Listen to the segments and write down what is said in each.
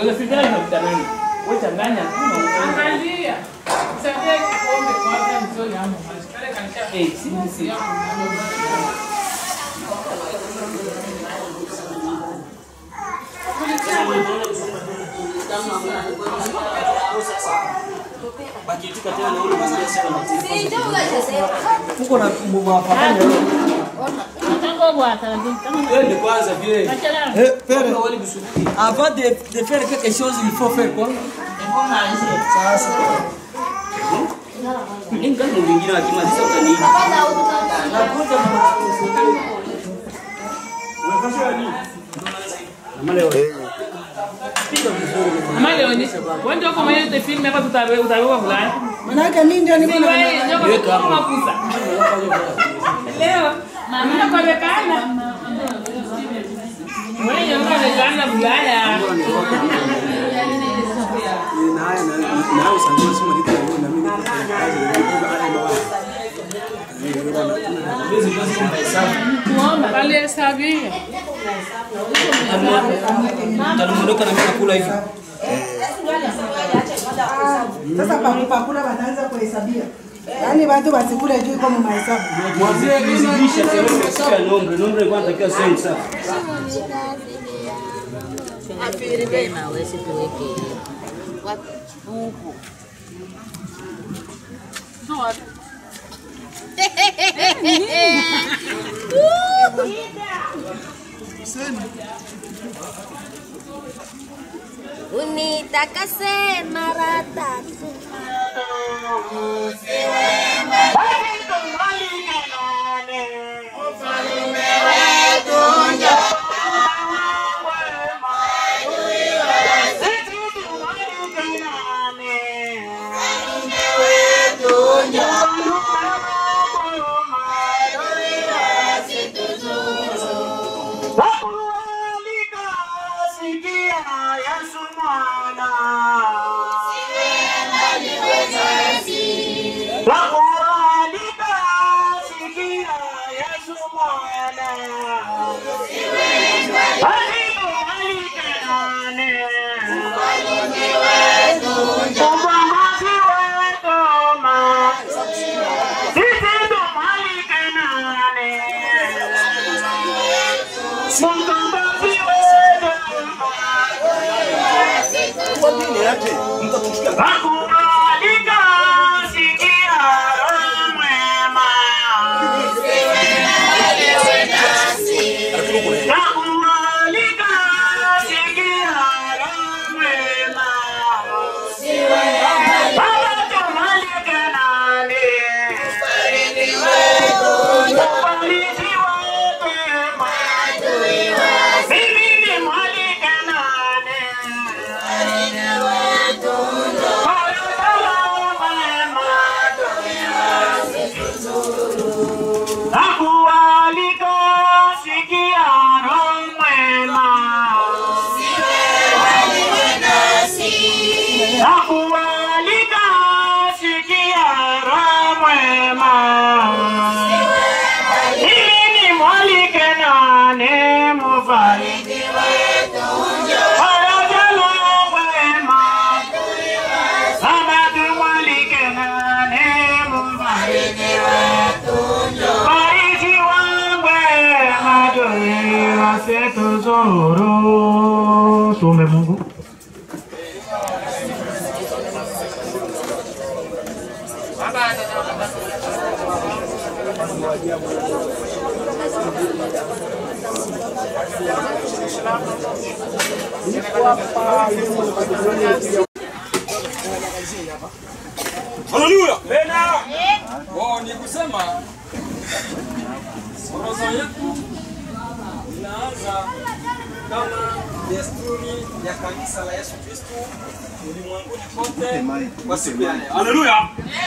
Unafikiri na vitamini. Wewe changanya tu na unaangalia. Angalia. Msaidie kikombe kwanza ndio yangu. Kale kanisha. Eh, si si. Uko na mwafakanya. Twende kwanza vile. Eh, père, avant de, de faire quelque chose, il faut faire quoi Sasa. Ingawa mwingine akimaliza utaniita. Ama leo ni. Wewe ndio kama ile film hapa tutawe utawewa fulani. Manake mimi ndio niko Si na wewe ndio kama kusa. Leo mama kwa bekana. Wewe ndio kama bekana bulaya. Alihesabia. Utaondoka na mimi nakula hivi. sasa pakupakula wanaanza kuhesabia. Yaani watu wasikule juu iko mahesabu. Mwambie kizidisha kiasi cha nombre. Nombre kwa natakiwa same sana. Unitakase mara tatu. Tuombe Mungu. Haleluya. Tena. Oh, ni kusema orodha yetu inaanza kama desturi ya kanisa la Yesu Kristo ulimwenguni kote kwa siku ya leo. Haleluya.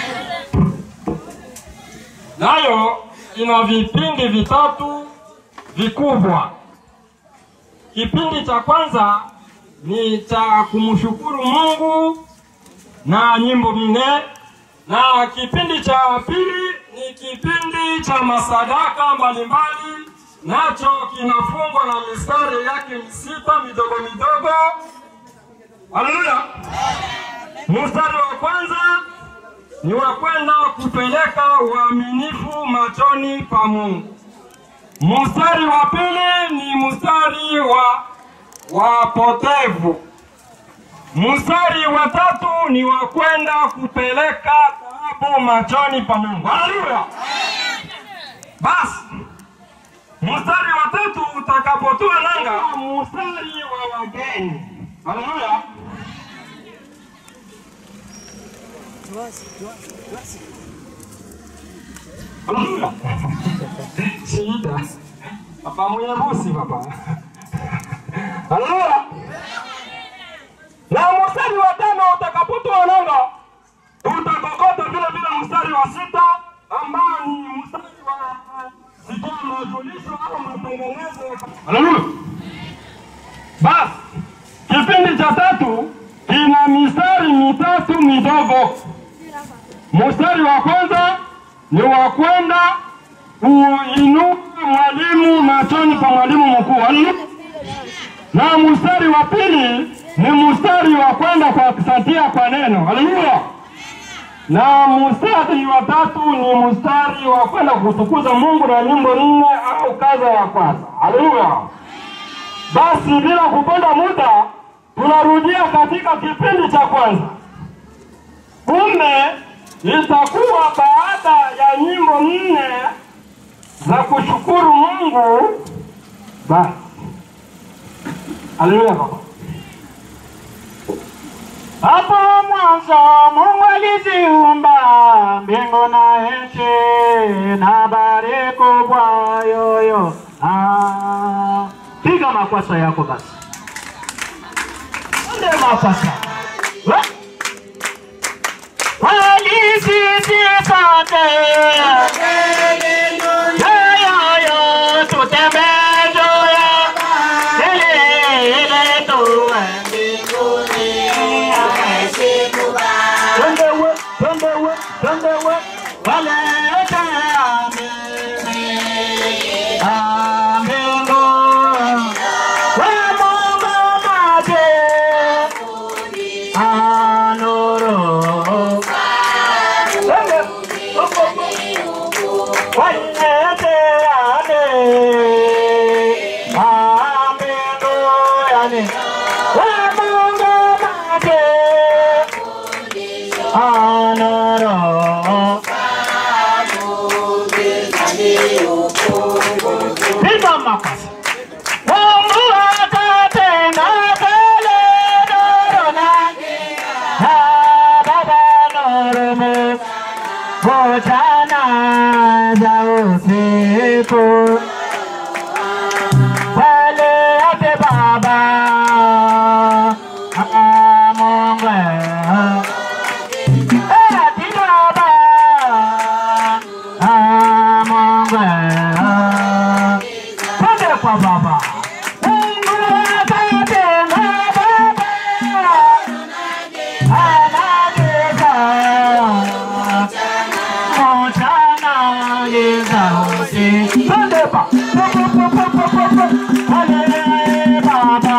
Nayo ina vipindi vitatu vikubwa. Kipindi cha kwanza ni cha kumshukuru Mungu na nyimbo nne, na kipindi cha pili ni kipindi cha masadaka mbalimbali, nacho kinafungwa na mistari yake misita midogo midogo, Haleluya! Mstari wa kwanza ni wa kwenda kupeleka uaminifu machoni pa Mungu. Mstari wa pili ni mstari wa wapotevu. Mstari wa tatu ni wa kwenda kupeleka taabu machoni pa Mungu. Haleluya! Basi mstari wa tatu utakapotua nanga, mstari wa wageni. Haleluya! Haleluya! Shida papa mwenye busi papa. Haleluya! Na mstari wa tano utakapotoa nanga utakokota vile vile mstari wa sita ambao ni mstari wa sijui majulisho au matengenezo. Haleluya! Basi kipindi cha tatu kina mistari mitatu midogo. Mstari wa kwanza ni wa kwenda kuinua mwalimu machoni pa mwalimu mkuu. Haleluya! na mstari wa pili ni mstari wa kwenda kuwasatia kwa neno. Haleluya! na mstari wa tatu ni mstari wa kwenda kutukuza Mungu na nyimbo nne au kaza ya kwanza. Haleluya! Basi bila kupenda muda, tunarudia katika kipindi cha kwanza. Kumbe itakuwa baada ya nyimbo nne za kushukuru Mungu. Basi haleluya baba. Hapo mwanzo Mungu aliziumba mbingu na nchi na bahari kubwa yoyo. Ah, piga makwasa yako basi, nde makwasa We- walisisipate yoyoyo tutembee juu ya ile ile tuwe mbinguni Tendewe, tendewe, tendewe, walete amini. Amengo, we Mungu maje, anoro. Tende, walete amini. Amengo, yani, we Mungu maje, anoro. Piga makofi. Mungu atatenda pale nuru nake. Ah, Baba nuru mu- mchana za usiku. Pale ate Baba. Ah, Mungu. Eh, ati Baba. Ah, Mungu. Twende kwa Baba. Mungu atatenda Baba. Anageza. Mchana geza usiku. Twende ba. Po, po, po, po, po, po, po. Ale Baba.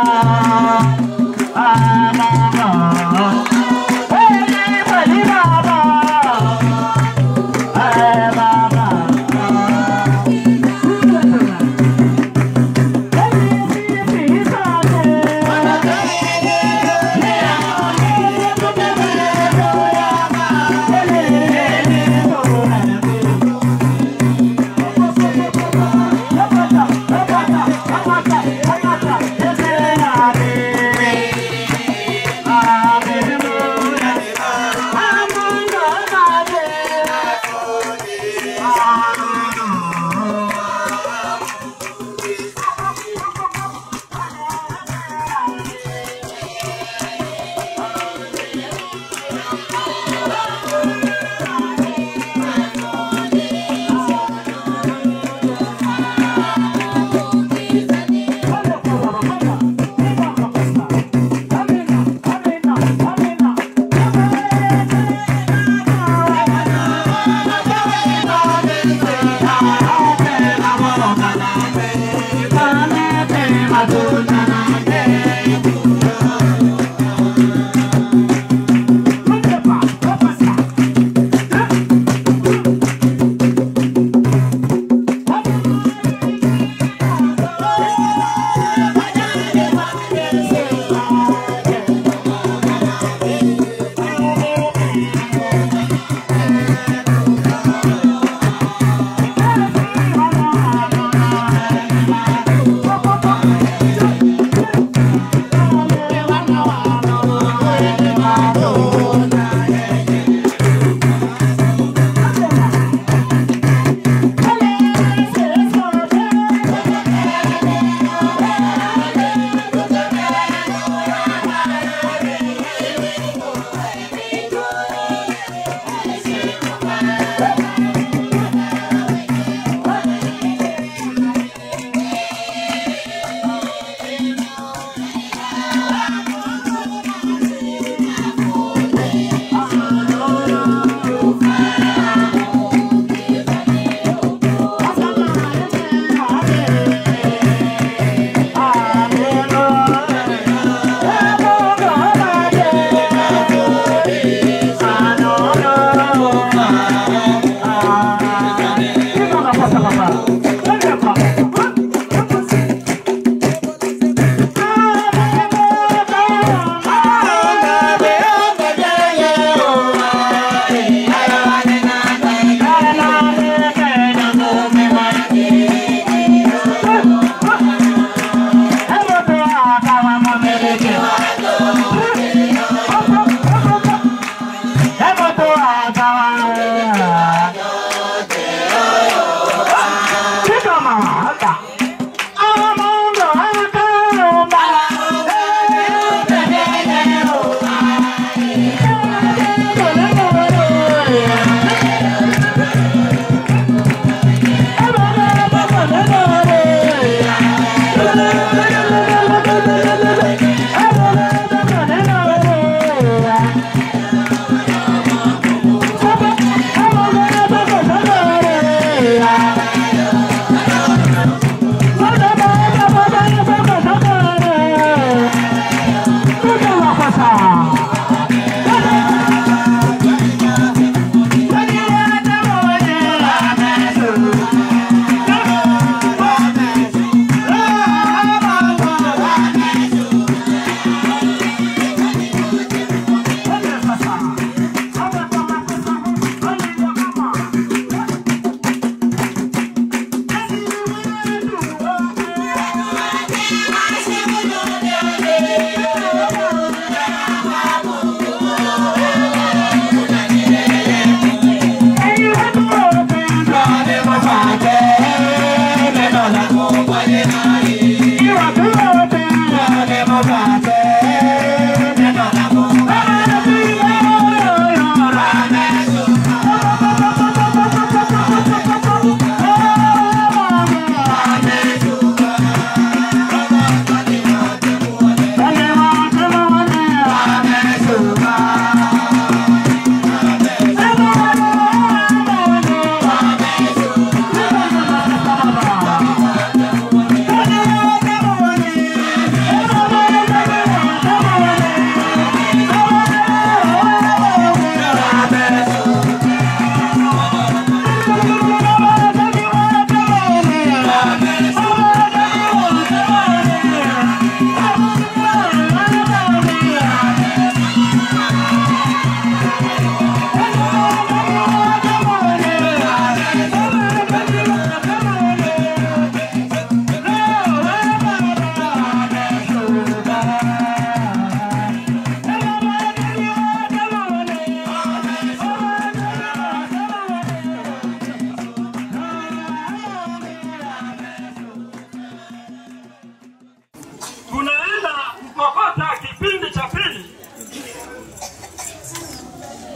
Ah, Mungu. Kweli, kweli Baba. Eh, Baba. Thank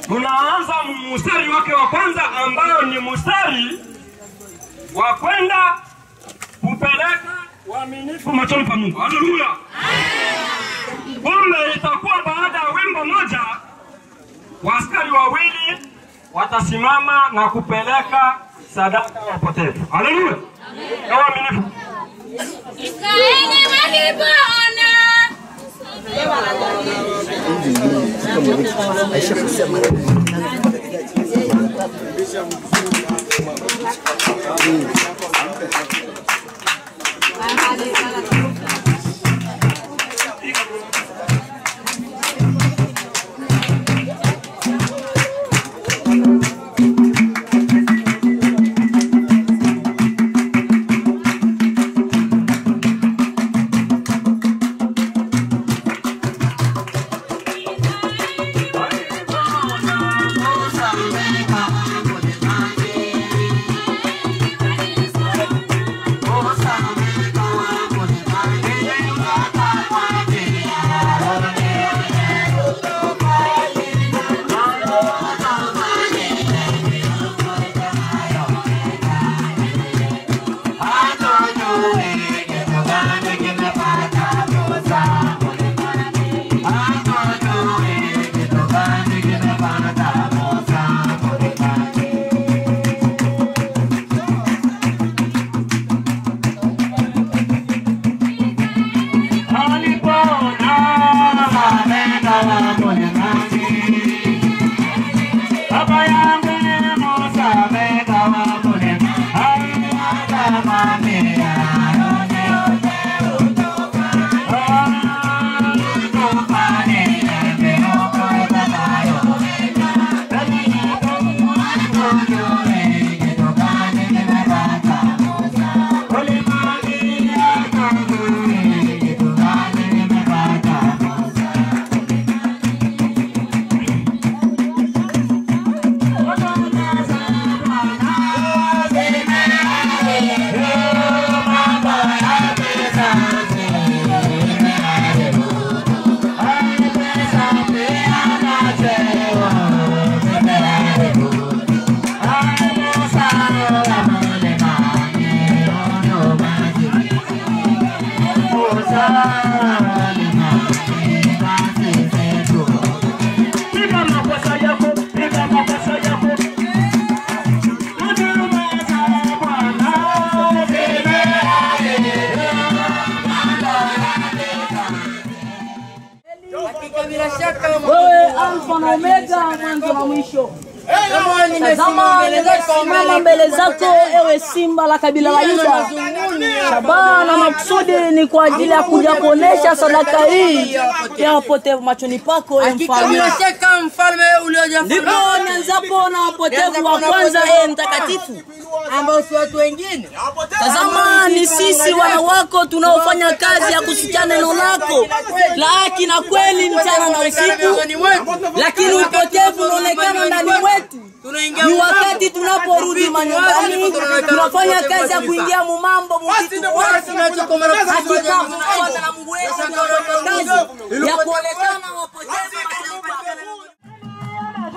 tunaanza mstari wake wa kwanza ambayo ni mstari wa kwenda kupeleka uaminifu machoni pa Mungu. Haleluya! Kumbe itakuwa baada ya wimbo moja, waaskari wawili watasimama na kupeleka sadaka ya upotevu. Haleluya! Ya uaminifu. Israeli walipona Wewe Alfa na Omega, mwanzo na mwisho. Tazama nimesimama mbele zako, ewe simba la kabila la Yuda. Shabaha na makusudi ni kwa ajili ya kuja kuonesha sadaka hii ya wapotevu machoni pako, ewe mfalme. mfalme uliojaa Ndipo nianzapo na wapotevu wa kwanza, ewe mtakatifu. ambao si watu wengine. Tazama ni sisi wana wako tunaofanya kazi ya kusikia neno lako la haki na kweli mchana na usiku, lakini upotevu unaonekana ndani mwetu. Ni wakati tunaporudi manyumbani, tunafanya kazi ya kuingia mumambo muvitu hakika tunafuata na Mungu wetu tunafanya kazi ya kuonekana wapotevu machoni pake Mungu.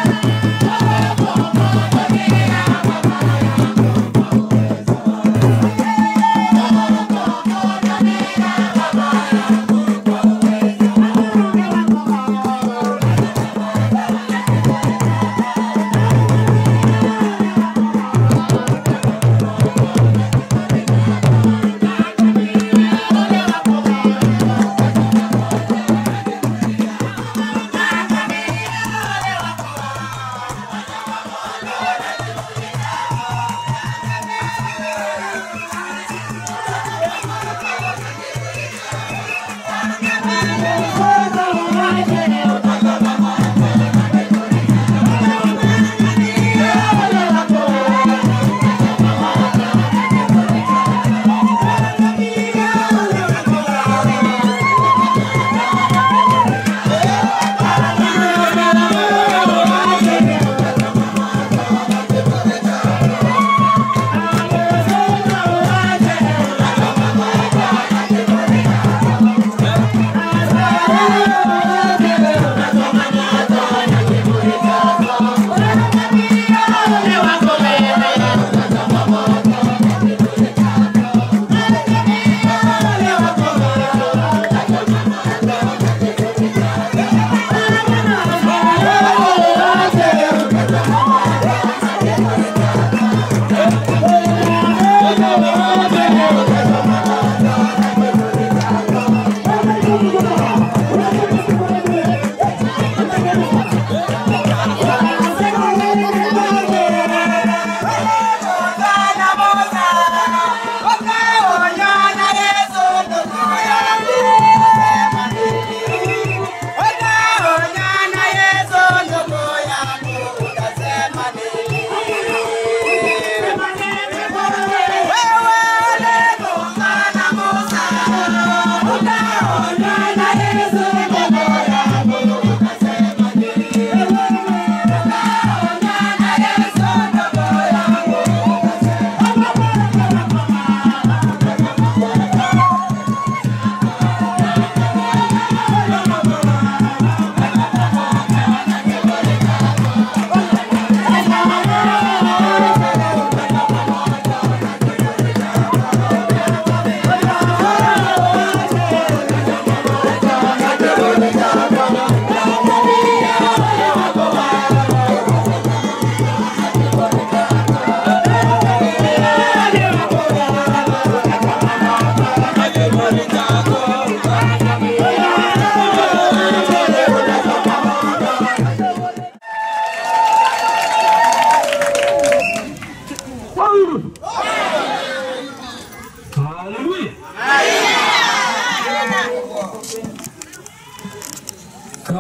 Thank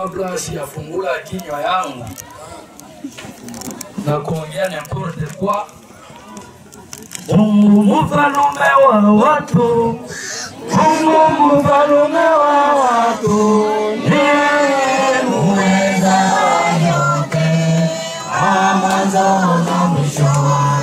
kabla siyafungula kinywa yangu na kuongea n'importe quoi, Mungu mfalume wa watu, Mungu mfalume wa watu, ndiye muweza yote, wa mwanzo na mwisho,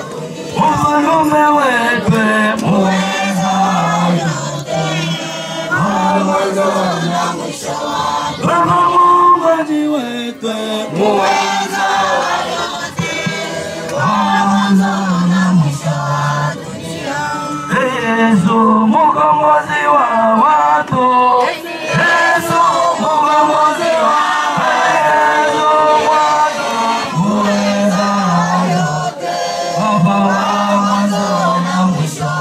mfalume wetu, muweza yote, wa mwanzo na mwisho, Baba Muumbaji wetu, muweza yote, wa mwanzo na mwisho wa dunia. Yesu mkombozi wa watu, Yesu mkombozi wa Yesu Bwana muweza yote, Baba wa mwanzo na mwisho.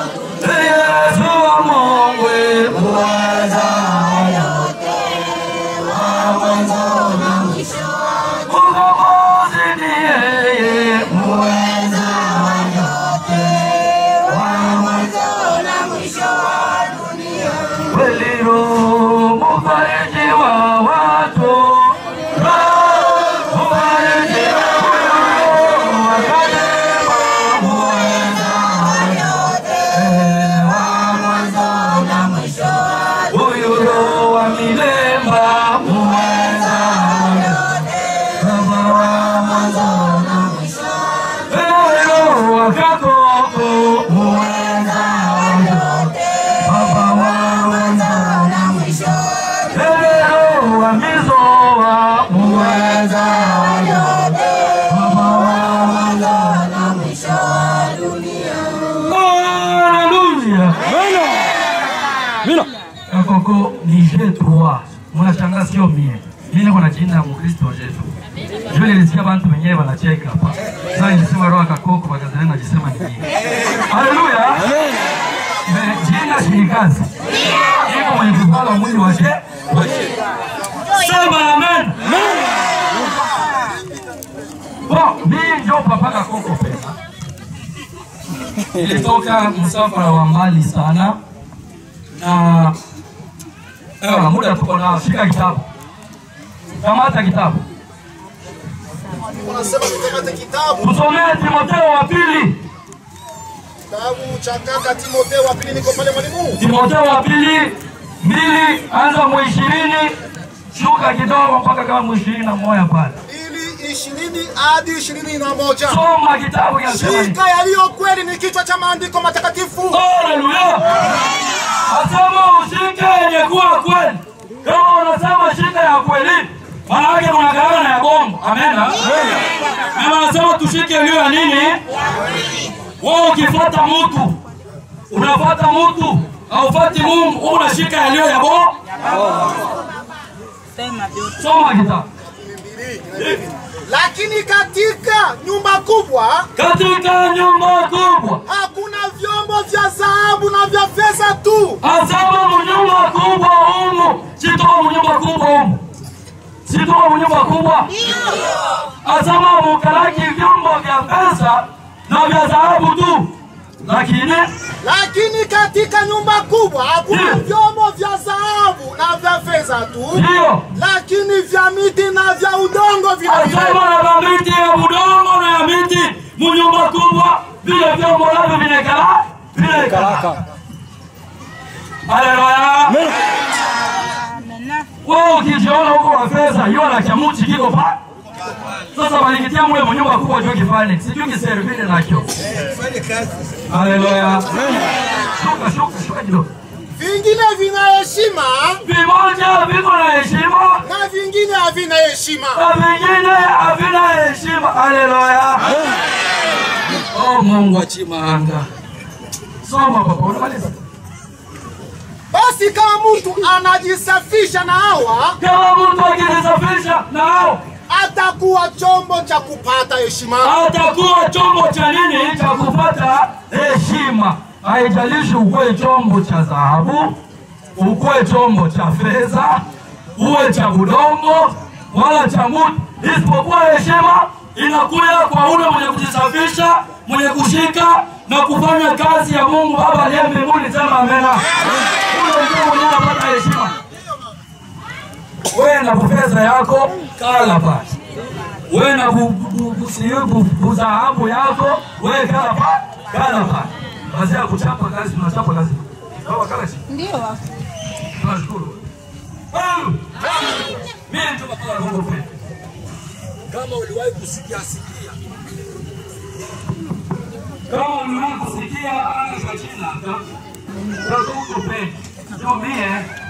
Yesu wa Mungu muweza yote, wa mwanzo na mwisho. Mkombozi ni yeye muweza yote, wa mwanzo na mwisho wa dunia. Kweli Roho mfariji wa watu, Roho mfariji wa Roho akasema muweza yote, wa mwanzo na mwisho. Huyu Roho wa milemba muweza yote, Baba wa mwanzo na mwisho. Roho wa Kakoko muweza yote, Baba wa mwanzo na mwisho. Roho wa Mizoa muweza yote, Baba wa mwanzo na mwisho wa dunia. Haleluya. Mina. Kakoko ni G3. Mnashangaa sio mie. Mimi niko na jina ya Mkristo wa Yesu. Jua nilisikia watu wenyewe wanacheka hapa. Sasa nilisema roho kakoko wakazana najisema ni mimi. Haleluya. Eh, Jina si ni kazi. Iko mwenye kuvala mwili wa je? Sema amen. Bon, mimi ndio papa kakoko pesa. Nilitoka msafara wa mbali sana na ewa muda tuko nao, shika kitabu, kamata kitabu, Unasema tukamate kitabu tusomee Timotheo wa pili, kitabu cha kaka Timotheo wa pili, niko pale mwalimu. Timotheo wa pili mbili, anza mu ishirini shuka kidogo mpaka kama mu ishirini na moja pale. Ili ishirini hadi ishirini na moja. Soma kitabu kinasema nini? Shika yaliyo kweli ni kichwa cha maandiko matakatifu. Haleluya! Asema ushike yenye kuwa kweli. Kama unasema shika ya kweli, maana yake mnagawana na ya bongo. Amen. Mama anasema tushike iliyo ya nini? Wewe ukifuata mtu, unafuata mtu, haufuati Mungu, wewe unashika yaliyo ya bongo. Soma kitabu. Lakini katika nyumba kubwa Katika nyumba kubwa hakuna vyombo vya dhahabu na vya fedha tu, Asema munyumba kubwa humu, sitoka munyumba kubwa humu, sitoka munyumba kubwa. Asema mukalaki vyombo vya pesa na vya dhahabu tu, lakini lakini katika nyumba kubwa hakuna Ndiyo. vyombo vya dhahabu na vya fedha tu, Ndiyo. lakini vya miti na vya udongo vile vile. asema na vya miti ya udongo na ya miti munyumba kubwa, vile vyombo navyo vinekala vinekalaka. Haleluya. Wewe ukijiona huko na pesa, hiyo na chamuchi kiko pa. Sasa walikitia mule munyumba kubwa juu kifanye. Sijui kiservile nacho. Haleluya. Shuka shuka shuka kidogo. Vingine vina heshima Vimoja viko na heshima na vingine havina heshima. na vingine havina heshima. Haleluya. Oh Mungu wa chimanga. Soma papa, unamaliza. Basi kama mtu anajisafisha na hawa, Kama mtu akijisafisha na hao atakuwa chombo cha kupata heshima. atakuwa chombo cha nini? Cha kupata heshima. Haijalishi ukuwe chombo cha dhahabu, ukuwe chombo cha fedha, uwe cha udongo wala cha mutu, isipokuwa heshima inakuja kwa ule mwenye kujisafisha, mwenye kushika na kufanya kazi ya Mungu Baba aliye mbinguni. Sema amena. Ule ndio mwenye anapata heshima. wewe na bufeza yako kala pale, wewe na bu- bu- bu- sijui bu- buzahabu yako wewe kala pale, kala pale. Basi ya kuchapa kazi, tunachapa kazi. Baba kala chini. Ndio. Tunashukuru. Haleluya. Mimi ndio baba Mungu pekee. Kama uliwahi kusikia sikia. Kama uliwahi kusikia anga za China, sasa Mungu pekee. Ndio mie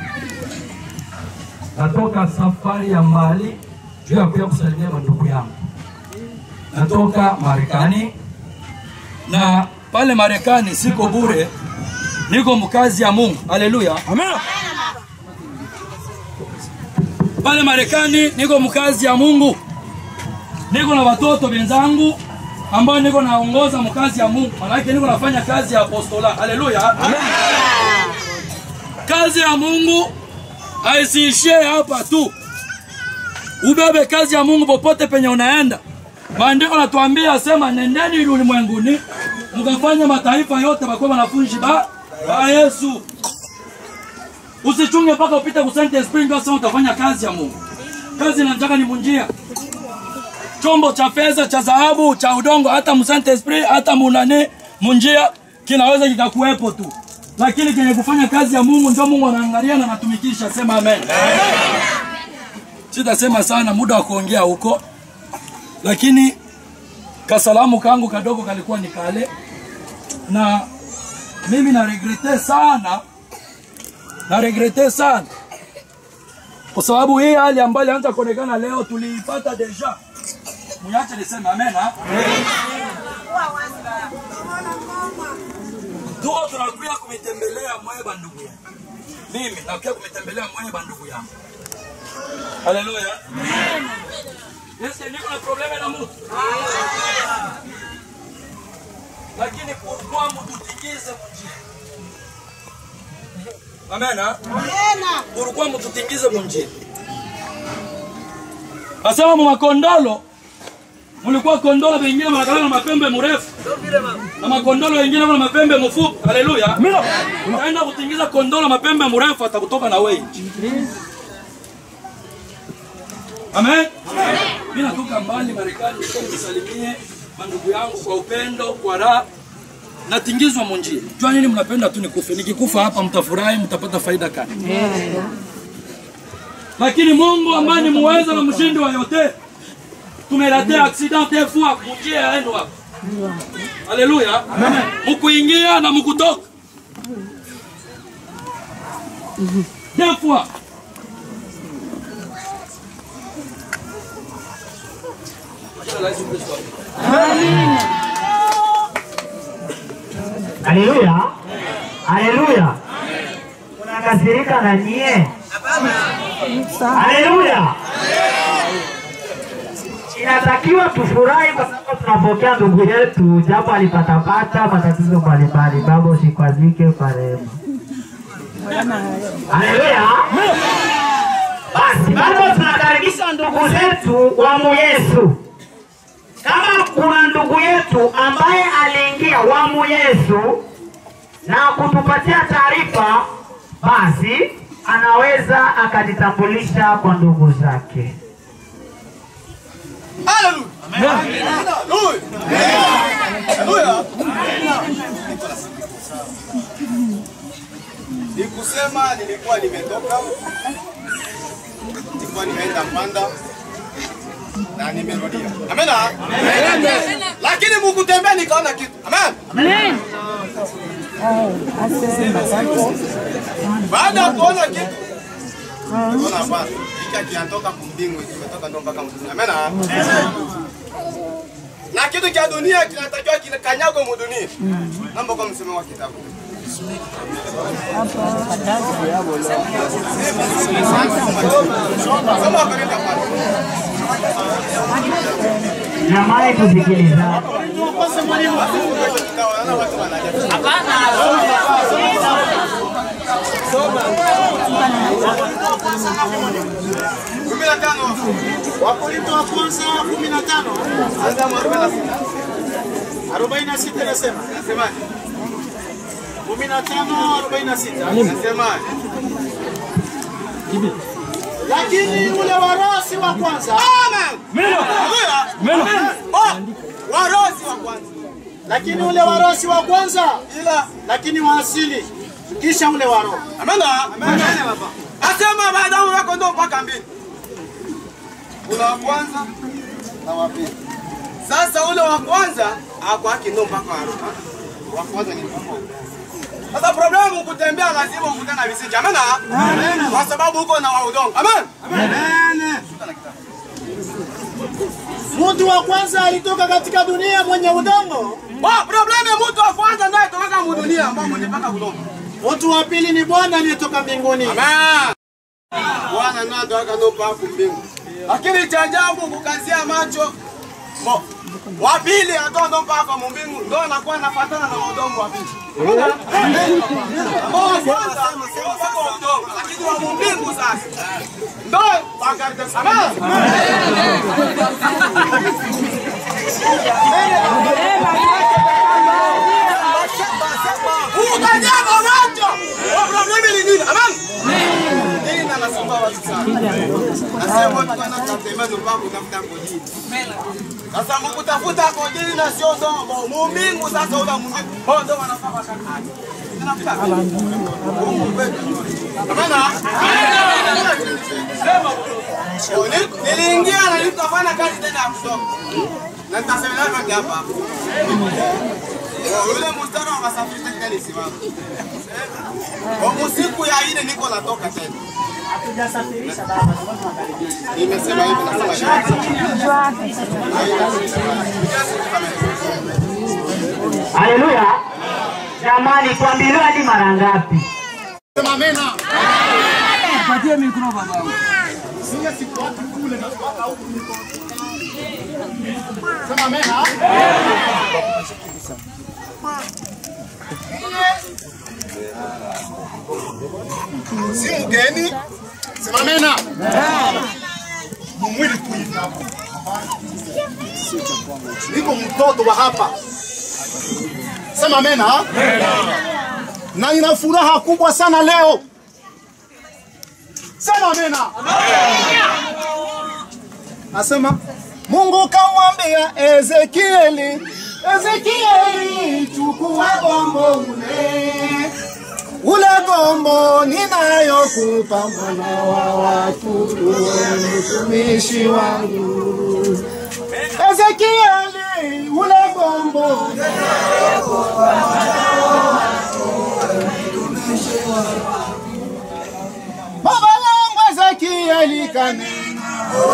natoka safari ya mbali juu ya kuja kusalimia mandugu yangu. Natoka Marekani na pale Marekani siko bure, niko mkazi ya Mungu. Haleluya, amen. Pale Marekani niko mkazi ya Mungu, niko na watoto wenzangu ambao niko naongoza mkazi ya Mungu, maanake niko nafanya kazi ya apostola. Haleluya, amen. Kazi ya Mungu haisiishie hapa tu, ubebe kazi ya Mungu popote penye unaenda. Maandiko natuambia sema, nendeni ulimwenguni mkafanya mataifa yote wakuwa wanafunzi ba, ba Yesu. Usichunge mpaka upite ku Saint Spring ndio sasa utafanya kazi ya Mungu. Kazi nataka ni munjia. Chombo cha fedha, cha dhahabu, cha udongo, hata mu Saint Esprit, hata munane munjia kinaweza kikakuwepo tu, lakini kenye kufanya kazi ya Mungu ndio Mungu anaangalia na anatumikisha. Sema amen. Sitasema sana, muda wa kuongea huko, lakini kasalamu kangu kadogo kalikuwa ni kale, na mimi na regrete sana, na regrete sana kwa sababu hii hali ambayo ilianza kuonekana leo tuliipata deja. Mniache niseme amen. ha? Tuko tunakuja kumitembelea Mweba ndugu yangu. Mimi nakuja kumitembelea Mweba ndugu yangu. Haleluya. Yesu niko na probleme na mtu. Lakini kwa mtu tingize mjini. Amen. ha? Ulikuwa mtutingize munjini. Asema mu makondolo mulikuwa kondolo wengine wanakala na mapembe mrefu na makondolo wengine wana mapembe mfupi. Haleluya. Utaenda kutingiza kondolo mapembe mrefu atakutoka na wewe. Amen. Mimi natoka mbali Marekani nisalimie mandugu yangu kwa upendo, kwa raha natingizwa munjia. Jua nini mnapenda tu nikufe. Nikikufa hapa mtafurahi, mtapata faida kani. Lakini Mungu ambaye ni muweza na mshindi wa yote, tumelatea accident des fois munjia yaendo hapa. Haleluya. Mukuingia na mukutoka. Des fois. Haleluya, haleluya. Unakasirika na nyie? Haleluya. Inatakiwa tufurahi kwa sababu tunapokea ndugu yetu, japo alipatapata matatizo mbalimbali. Baba usikwazike kwa rehema. Haleluya. Basi bado tunakaribisha ndugu zetu wa Yesu. Kama kuna ndugu yetu ambaye aliingia wamu Yesu na kutupatia taarifa, basi anaweza akajitambulisha kwa ndugu zake. Ni kusema nilikuwa nimetoka, nilikuwa nimeenda Mpanda na nimerudia. Amena. Lakini mukutembea nikaona kitu. Amen. Baada ya kuona kitu Unaona hapa, hiki kinatoka kumbingu, kimetoka ndo mpaka mbinguni. Amena. Na kitu cha dunia kinatakiwa kinakanyagwe mu dunia. Namba kwa msemo wa kitabu. Soma Wakorintho wa kwanza. Jamani, tusikilizane. Kumi na tano. Wakorintho wa kwanza kumi na tano Anza mu arobaini na sita. arobaini na sita inasema Nasemaje? kumi na tano arobaini na sita Nasemaje? lakini ule wa roho si wa kwanza. Warosi wa kwanza. Lakini ule wa roho si wa kwanza, Ila lakini wa asili, kisha ule wa roho. Amena. Asema baadaye wako ndo mpaka mbili. Kuna wa kwanza na wa pili. Sasa ule wa kwanza ako haki ndo mpaka wa roho. Wa kwanza ni mpaka wa sasa problemu kutembea lazima ukutane na visiki. Amena. Kwa sababu uko na wa udongo. Amen. Amen. Mtu wa kwanza alitoka katika dunia mwenye udongo. Wa problemu ya mtu wa kwanza ndiye kutoka mudunia ambao mnipaka udongo. Mtu wa pili ni Bwana aliyetoka mbinguni. Amen. Bwana ndo atoka ndo mpaka mbingu. Lakini cha ajabu kukazia macho mo wa pili atoa ndo mpaka mbingu ndo anakuwa anafuatana na udongo wa pili. Ambao wa kwanza mpaka wa udongo lakini wa mbingu sasa ndo wakaribia sana. Ukanyaga macho. Wa problemi ni nini? Amen. Nini na nasumbua watu sana. Nasema watu wanataka mpaka kutafuta kodini. Sasa mkutafuta kodini na sio ndogo. Mumbingu sasa ula mumbingu. Oh ndo wanafaa wakati. Niliingia na nikafanya kazi tena ya kusoma. Na nitasema hapa hapa. Yule mstari wa masafiri tena nisimama. Kwa siku ya ine niko natoka tena. Hatujasafirisha baba, Nimesema hivi nasema Haleluya. Jamani, kuambiliwa hadi mara ngapi? Sema amena. Patie mikro baba. Sija siku watu kule na mpaka huku niko. Sema amena. Si mgeni. Sema amena. Mwili tu hivi hapo. Niko mtoto wa hapa. Sema amena. Na nina furaha kubwa sana leo. Sema amena. Asema Mungu kamwambia Ezekieli, Ezekieli, chukua gombo ule ule gombo ninayokupa mwana wa watu, uwe mtumishi wangu. Ezekieli, ule gombo ninayokupa mwana wa watu, uwe mtumishi wangu. Baba yangu Ezekieli kanena,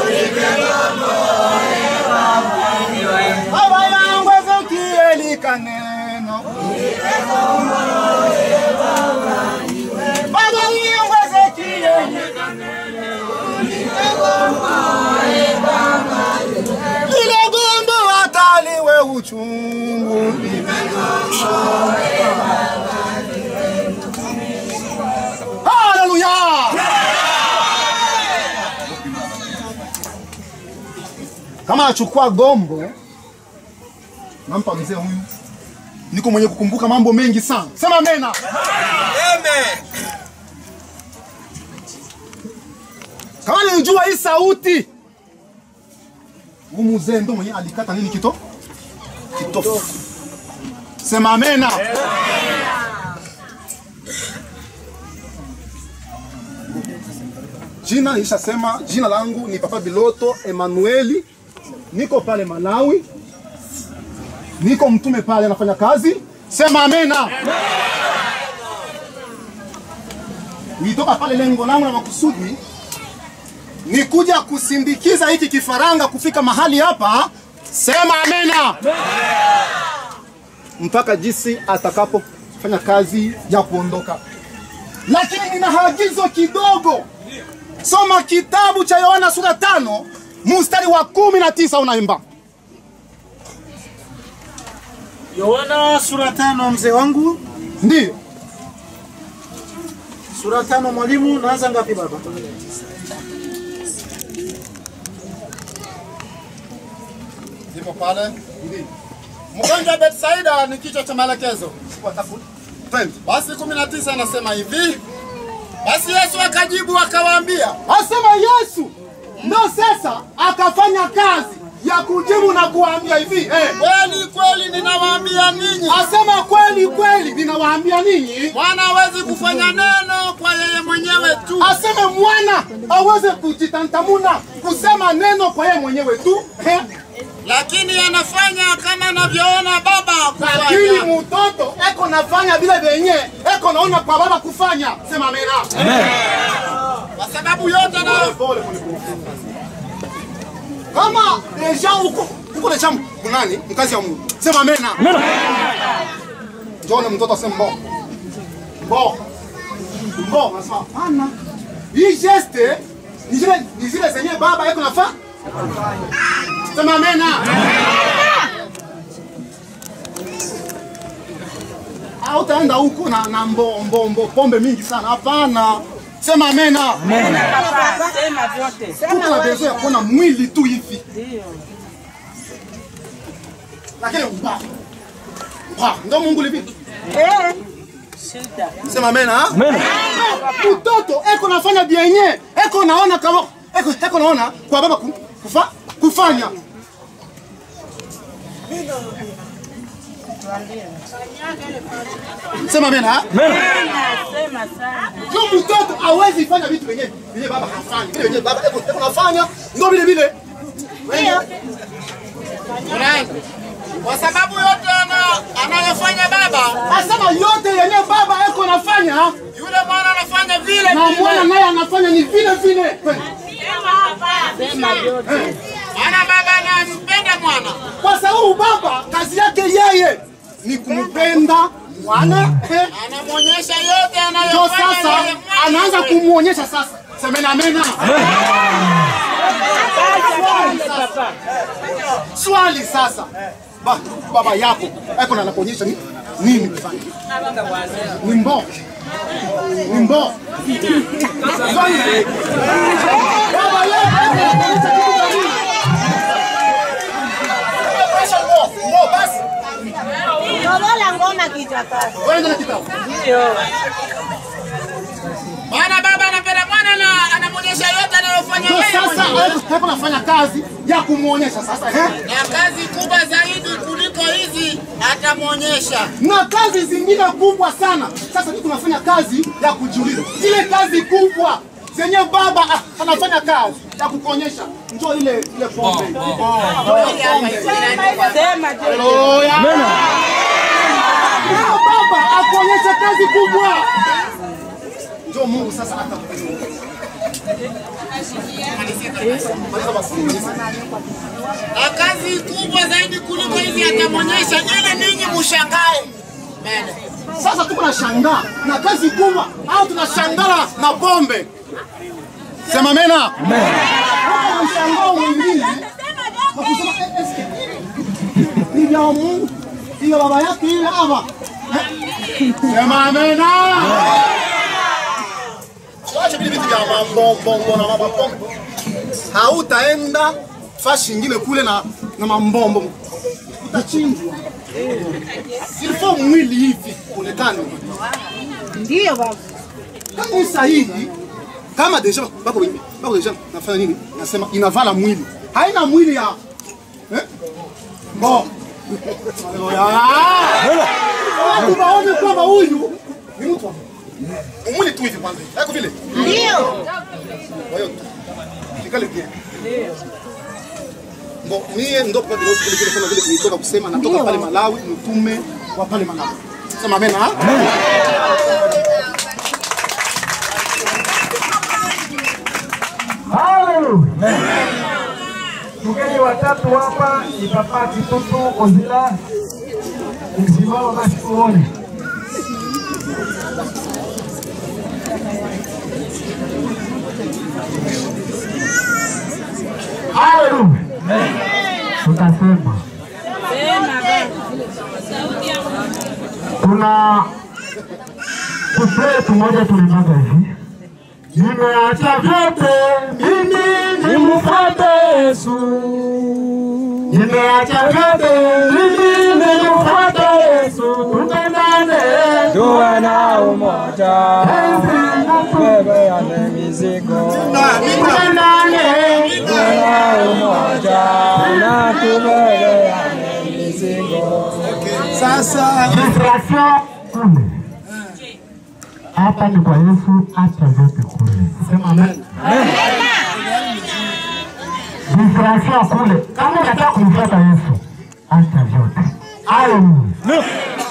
Baba yangu Ezekieli kanena, Baba yangu Ezekieli lile gombo ataliwe uchungu Haleluya! Kama achukua gombo, nampa mzee huyu, niko mwenye kukumbuka mambo mengi sana. Sema amena. Amen. Kama nilijua hii sauti, huyu mzee ndo mwenye alikata nini kito kitofu. Sema amena. Jina nilishasema, jina langu ni Papa Biloto Emanueli, niko pale Malawi, niko mtume pale, anafanya kazi. Sema amena. Nilitoka pale, lengo langu na makusudi ni kuja kusindikiza hiki kifaranga kufika mahali hapa. Sema amena, mpaka jinsi atakapofanya kazi ya kuondoka. Lakini nina haagizo kidogo. Soma kitabu cha Yohana sura tano mstari wa kumi na tisa unaimba. Yohana sura tano, mzee wangu. Ndiyo. Sura tano, mwalimu. Naanza ngapi baba? Ndipo pale. Ndiyo. Mgonjwa Betsaida ni kichwa cha maelekezo. Twende. Basi 19 anasema hivi, Basi Yesu akajibu akawaambia, asema Yesu ndo sasa akafanya kazi ya kujibu na kuwaambia hivi eh, kweli kweli ninawaambia ninyi, asema kweli kweli ninawaambia ninyi, mwana hawezi kufanya neno kwa yeye mwenyewe tu, aseme mwana aweze kujitantamuna kusema neno kwa yeye mwenyewe tu eh, lakini anafanya kama anavyoona baba kufanya. Lakini mtoto eko nafanya vile vyenye eko naona kwa baba kufanya. Sema amena. Kwa sababu yote na kama deja huko huko deja kunani mkazi ya Mungu. Sema amena. Njoo mtoto aseme mbo. Mbo. Mbo, nasema hapana. Hii geste ni zile ni zile zenye baba eko nafanya. Sema amena. Au utaenda huko na na mbo, mbo, mbo, pombe mingi sana. Hapana. Sema amena. Sema vyote. Tuko na besoin ya kuona mwili tu hivi. Lakini mba. Mba, ndo Mungu livi. Eh. Shida. Sema amena. Amena. Mtoto eko nafanya bienye, eko naona kama eko eko naona kwa baba ku- kufa, kufanya. Sema amena. Sema sana. Ndio mtoto hawezi fanya vitu vyenye vyenye baba hafanyi. Vile vyenye baba eko eko nafanya ndio vile vile. Ndio. Unaenda. Kwa sababu yote ana, anayofanya baba, asema yote yenye baba eko nafanya, yule mwana anafanya vile na vile. mwana naye anafanya ni vile vile. Sema vyote. Maana baba anampenda mwana, kwa sababu baba kazi yake yeye ni kumpenda mwana, anamwonyesha yote anayofanya. Ndio sasa anaanza kumuonyesha sasa. Semena amena. Swali sasa, ba, baba yako eko na anakuonyesha ni nini kufanya? Ni mbo ni mbo Swali. Baba yako anakuonyesha kitu gani? Anakuonyesha mbo, mbo basi. Lobola ngoma kichwa kazi. Wewe ndio kitabu. Ndio. Maana baba anapenda mwana na anamwonyesha yote anayofanya yeye. Sasa hapo nafanya kazi ya kumuonyesha sasa. eh? na kazi kubwa zaidi kuliko hizi atamwonyesha. Na kazi zingine kubwa sana. Sasa mimi tunafanya kazi ya kujiuliza. Zile kazi kubwa zenye baba ah, anafanya kazi ya kukuonyesha. Njoo ile ile pombe. Njoo ile pombe. Sema Haleluya. Njoo baba akuonyesha kazi kubwa. Njoo Mungu sasa atakuonyesha. Maliza basi, maliza. Na kazi kubwa zaidi kuliko hizi atamwonyesha ili ninyi mushangae. Amen. Sasa tuko na shangaa na kazi kubwa au tunashangala na pombe? Sema mena. Hapa mshangao mwingine wa kusema eh, eske ni vya Mungu hiyo baba yake ile hapa. Sema amena. Wacha vile vitu vya mambombo na mabapombe. Hautaenda fashi ingine kule na na mambombo. Utachinjwa. Ilifaa mwili hivi onekane. Ndio baba. Kanisa hili kama deja bako wengi bako deja nafanya nini? Nasema inavala mwili. Haina mwili ya eh? Bo. Haleluya. Watu waone kwamba huyu ni mtu wa Mungu. mwili tu hivi kwanza. Yako vile? Ndio. Kwa hiyo kikale bien. Bo, mie ndo kwa vile vile vile kama vile nilitoka kusema natoka pale Malawi, mtume wa pale Malawi. Sema amen. ha? Haleluya. Tugeni watatu hapa ni Papa Kitutu Ozila. Msimama basi tuone. Haleluya. Tutasema kuna kufretu moja tulimaga hivi nimeacha vyote mimi nimfuate Yesu, nimeacha vyote mimi nimemfuata Yesu, tupendane, tuwe na umoja, tubebeane mizigo, tupendane, tuwe na umoja na tubebeane mizigo. Sasa distraction kule hapa ni kwa Yesu, acha vyote kule. Sema amen. Distraction kule, kama unataka kumfuata Yesu, acha vyote. Haleluya.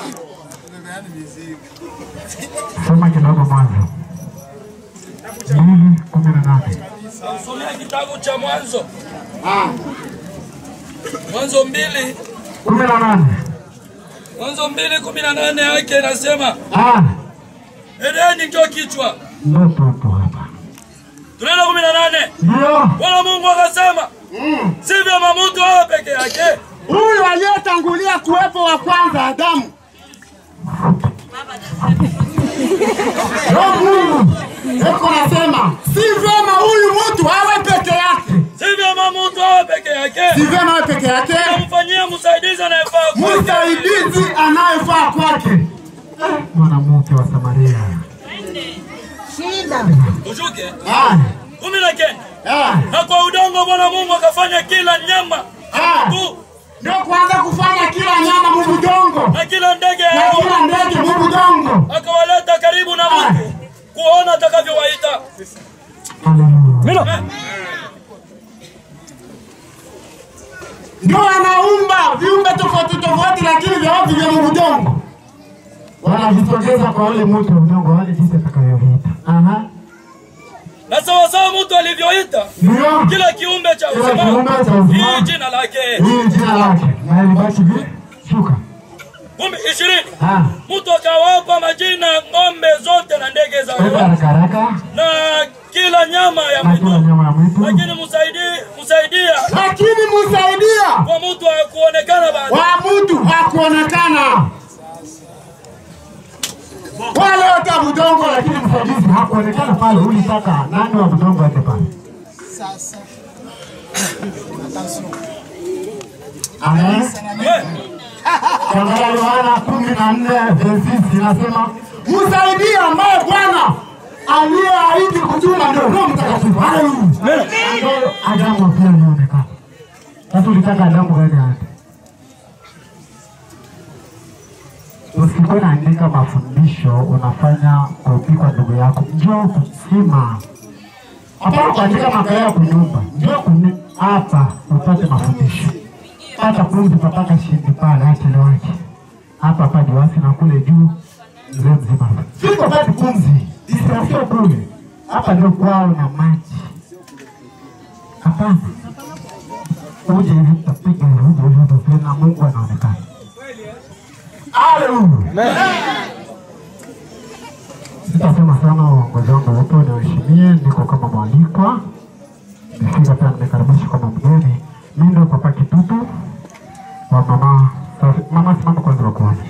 Soma kidogo Mwanzo mbili kumi na nane. Somea kitabu cha Mwanzo. Mwanzo mbili kumi na nane. Mwanzo mbili kumi na nane yake inasema Ah, Edeni ndio kichwa. ndio tupo hapa. Tunaenda kumi na nane. Ndio. Bwana Mungu akasema si vyema mtu awe peke yake. Huyu aliyetangulia kuwepo wa kwanza Adamu. Roho Mungu eko nasema si vyema huyu mtu awe peke yake. Si vyema mtu awe peke yake. Si vyema awe peke yake. Namfanyia msaidizi anayefaa kwake. Msaidizi anayefaa kwake. Mwanamke wa Samaria. Shida. Ushuke. Ah, Kumi na kenda. ah, Na kwa udongo Bwana Mungu akafanya kila nyama ah. tu Ndio kuanza kufanya kila nyama mubudongo na kila ndege na hao kila ndege mubudongo. akawaleta karibu na Mungu kuona atakavyowaita. Haleluya. Ndio anaumba viumbe tofauti tofauti, lakini vyote vya mubudongo wanavitokeza kwa ule mtu wa udongo, wale jinsi atakavyoviita. Aha. Na sawasawa mtu alivyoita Ndio. kila kiumbe cha Kila uzima, kiumbe cha uzima. hii jina lake. Hii jina lake na ilibaki vi shuka. Kumi ishirini Ah. mtu akawapa majina ng'ombe zote na ndege za Kwenda hewa haraka haraka na kila nyama ya na kula nyama ya mwitu, lakini msaidie msaidia lakini msaidia kwa mtu hakuonekana baadaye. wa mtu hakuonekana. Wale wote wa budongo, lakini msaidizi hakuonekana pale. Ulitaka nani wa budongo aende pale? Sasa. Amen. Kuangalia Yohana kumi na nne verse inasema msaidie ambaye Bwana aliyeahidi kutuma ndio Roho Mtakatifu. Haleluya. Ndio Adamu pia alionekana. Sasa ulitaka Adamu gani aende? Usikuwe naandika mafundisho unafanya kopi kwa ndugu yako, njoo kusima hapana kuandika makaya ya kunyumba, njoo kuni hapa upate mafundisho pata pumzi papaka shindi pale achelewake hapa hapa diwasi na kule juu mzee mzima fiko pati pumzi distrasio kule hapa ndio kwao na maji hapana uje hivi tapiga hivi uje hivi hivi na Mungu anaonekana Haleluya sitasema sana uongozi wangu wote uniheshimie niko kama mwalikwa nimefika pia nimekaribishwa kama mgeni mimi ndio papa kitutu wa mama Safi. Mama simama kwanza wa kwanza.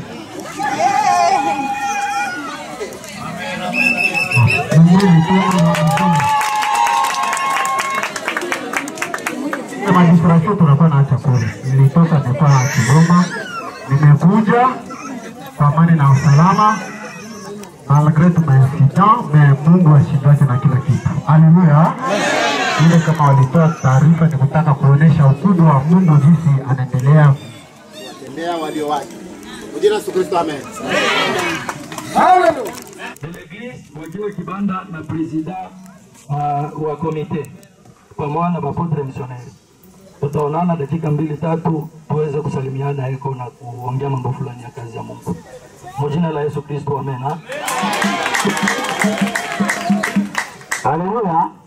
Majistarasio tunakuwa na chakula. Nilitoka nilikuwa Kigoma, nimekuja kwa amani na usalama malgre tumeincident me Mungu ashindwake na kila kitu. Haleluya. Ile kama walitoa taarifa ni kutaka kuonesha ukubwa wa Mungu jinsi anaendelea Tembea walio wake. Kwa jina la Yesu Kristo amen. Haleluya. wakiwe kibanda na presida uh, wa komite pamoja na mapotre misioneri. Tutaonana dakika mbili tatu tuweze kusalimiana eko na kuongea mambo fulani ya kazi ya Mungu. Mjina la Yesu Kristo, amen. ha? Haleluya.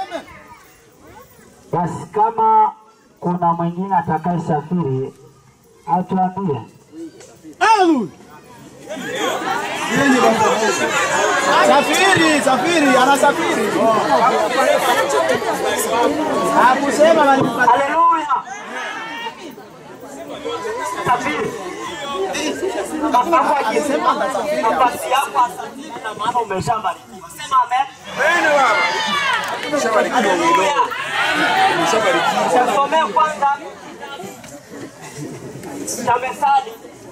Basi kama kuna mwingine atakaye safiri atuambie. Haleluya. Safiri, safiri, anasafiri. Hakusema bali Haleluya. Safiri. Kama akisema nafasi yako asafiri na maana umeshabarikiwa. Sema amen. Haleluya. Tasomea kwanza cha Methali.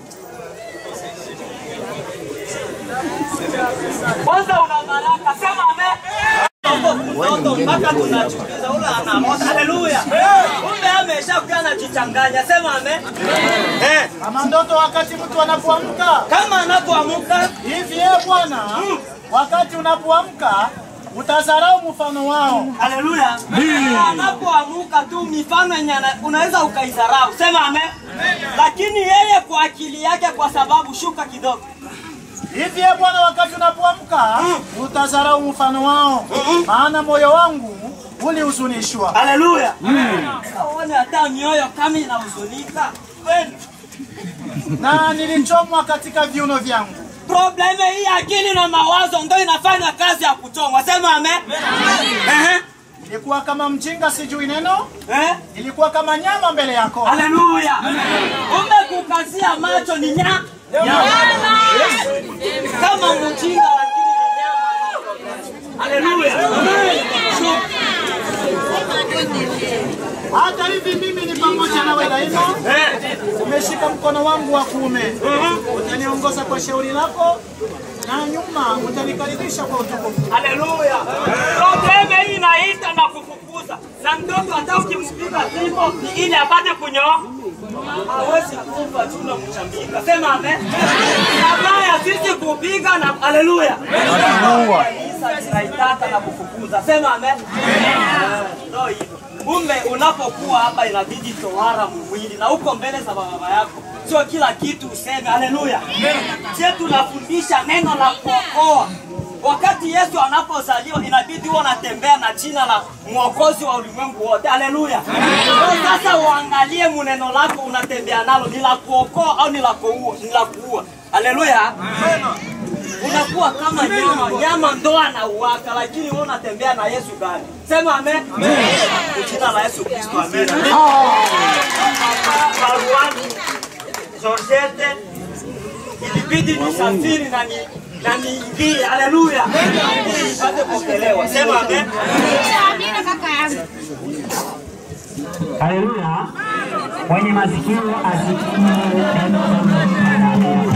Kwanza una baraka, sema amen. Mtoto mpaka tunachukiza ule anamoto. Haleluya. Kumbe ameshakuwa anajichanganya. Sema amen. Eh. Kama ndoto wakati mtu anapoamka, Kama anapoamka hivi eh Bwana, wakati unapoamka utazarau mfano wao. Haleluya. Anapoamuka tu mifano yenye ana- unaweza ukaidharau. Sema amen. Lakini yeye kwa akili yake kwa sababu shuka kidogo. Hivi eh Bwana, wakati unapoamka utazarau mfano wao, maana moyo wangu ulihuzunishwa. Haleluya. Uone hata mioyo kama inahuzunika. Kweli. na nilichomwa katika viuno vyangu. Probleme hii akili na mawazo ndio inafanya kazi ya kuchomwa. Sema amen. Ehe. Nilikuwa kama mjinga sijui neno, Eh? nilikuwa kama nyama mbele yako. Haleluya. Kumbe kukazia macho ni nya nyama. Kama mjinga lakini ni nyama. Haleluya. Hata hivi mimi ni pamoja nawe daima, umeshika mkono wangu wa kuume, utaniongoza kwa shauri lako na nyuma utanikaribisha kwa utukufu. Haleluya. Probleme hii inaita na kufukuza. Na mtoto hata ukimpiga fimbo ni ili apate kunyoa. Hawezi kufa tu na mchambika. Sema amen. Kabla sisi kupiga na haleluya. Kanisa tunaitaka na kufukuza. Sema amen. Ndio hivyo. Kumbe unapokuwa hapa inabidi tohara mwili na uko mbele za baba yako. Sio kila kitu useme haleluya. Je, tunafundisha neno la kuokoa. Wakati Yesu anapozaliwa inabidi huwa anatembea na jina la mwokozi wa ulimwengu wote. Haleluya. Kwa Sasa uangalie muneno lako unatembea nalo ni la kuokoa au ni la kuua? Ni la kuua. Haleluya. Unakuwa kama nyama, nyama ndo anauaka, lakini wewe unatembea na Yesu gani? Sema amen. Kwa jina la Yesu Kristo amen. Baruani Georgette ilibidi nisafiri na ni na niingie. Haleluya. Ili nipate kupokelewa. Sema amen. Amina kaka yangu. Haleluya. Mwenye masikio asikie neno la Mungu.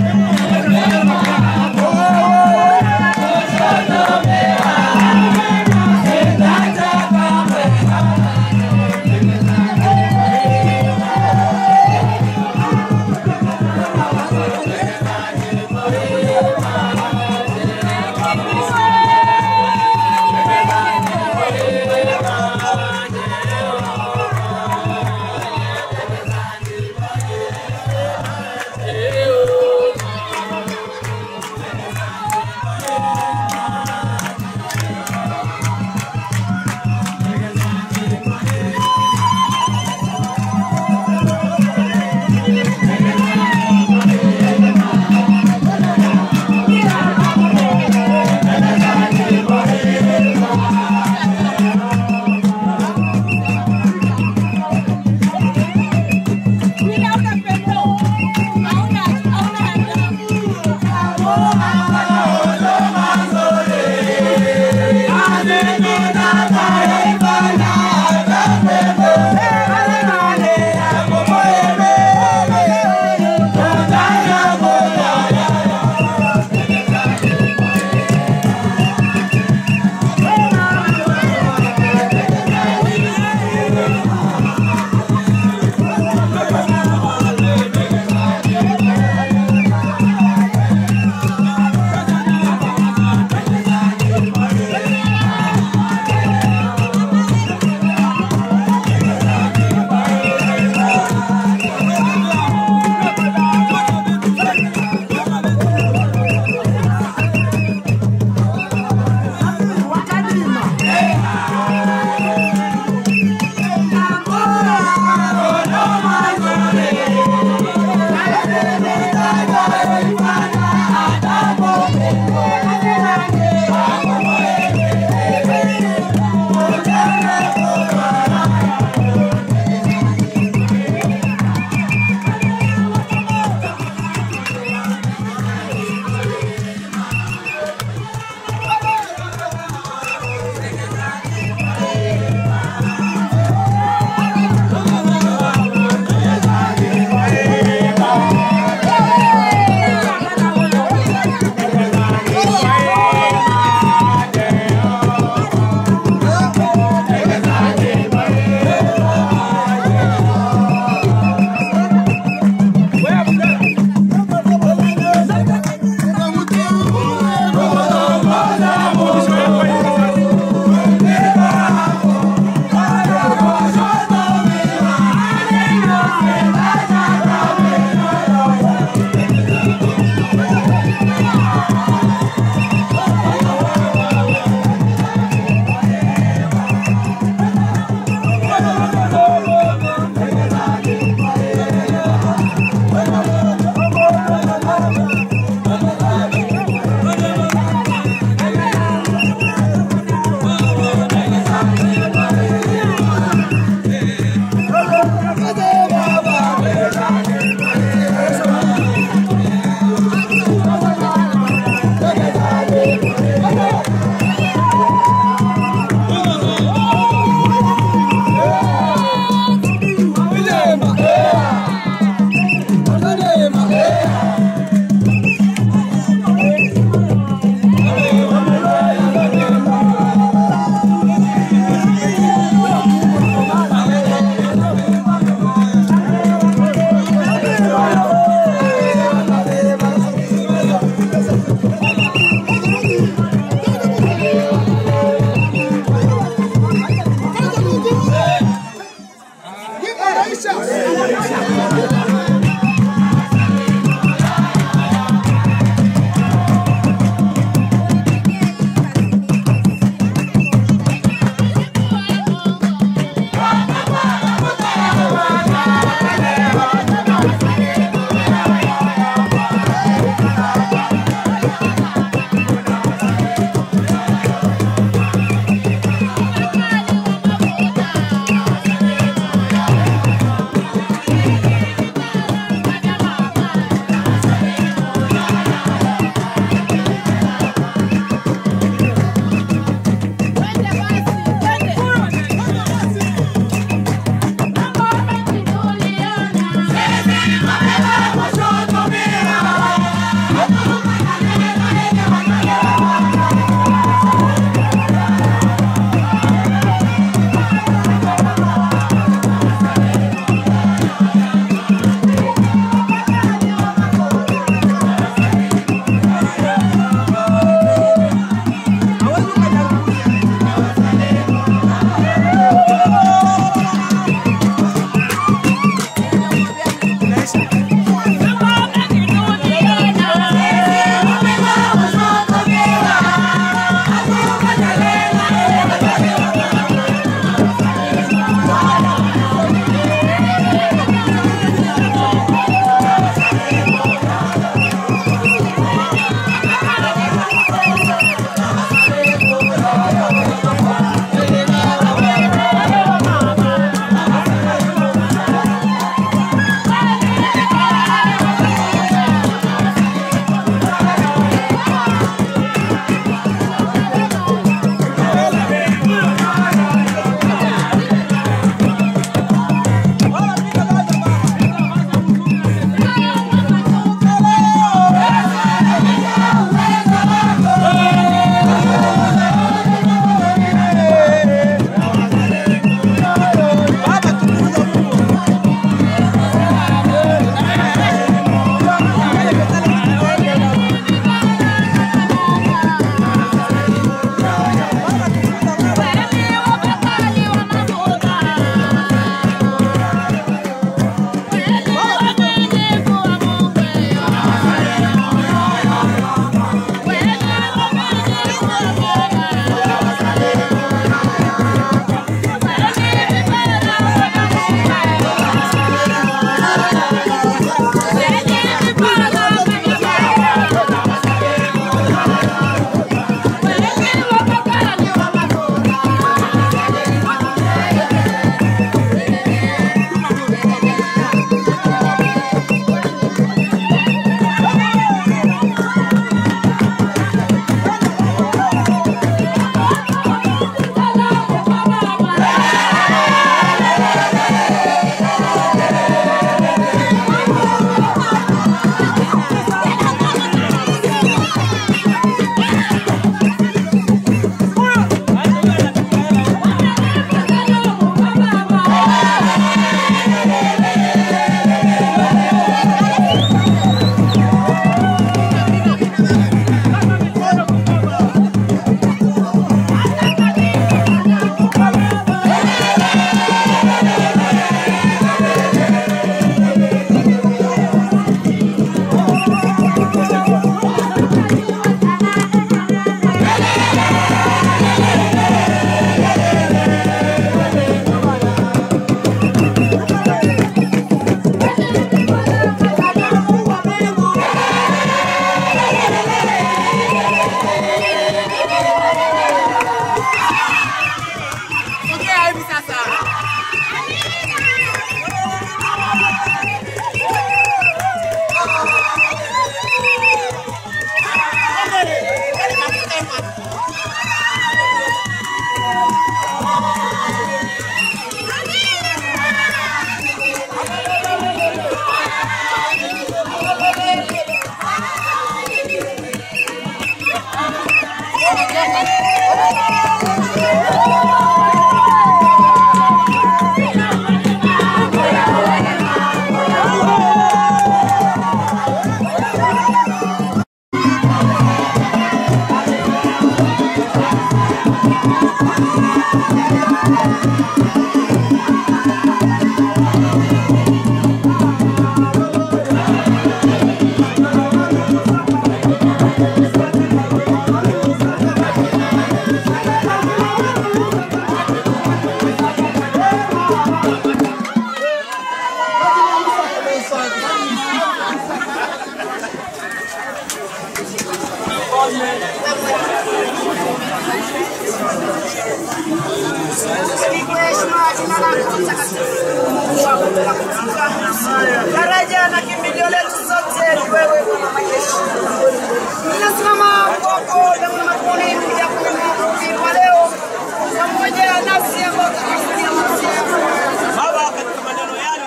Daraja na kimbilio letu sote ni wewe Bwana majeshi. Tunasimama kwako damu na maponi kuja kuhubiri kwa leo pamoja nasi ambao tunakusudia Baba, katika maneno yale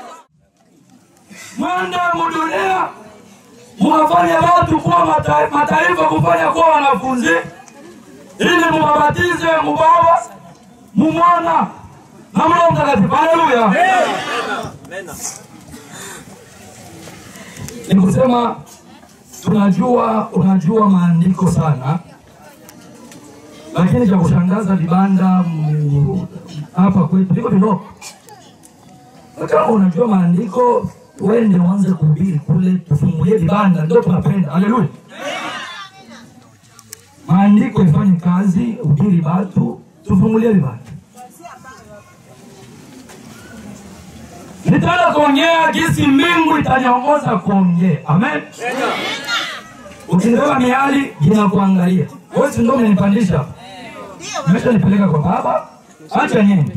mwende mudunia muwafanye watu kuwa mata- mataifa kufanya kuwa wanafunzi ili muwabatize mubaba mumwana na mroho mtakatifu haleluya ni kusema tunajua unajua maandiko sana lakini cha kushangaza vibanda mu- hapa kwetu viko vidogo na kama unajua maandiko wende uanze kuhubiri kule, tufungulie vibanda, ndio tunapenda. Haleluya! Maandiko ifanye kazi, hubiri batu, tufungulie vibanda. Nitaenda kuongea jinsi mbingu itaniongoza kuongea. Amen. Ukilewa miali inakuangalia. Wewe si ndio umenipandisha hapa? Umeshanipeleka kwa baba, acha niende.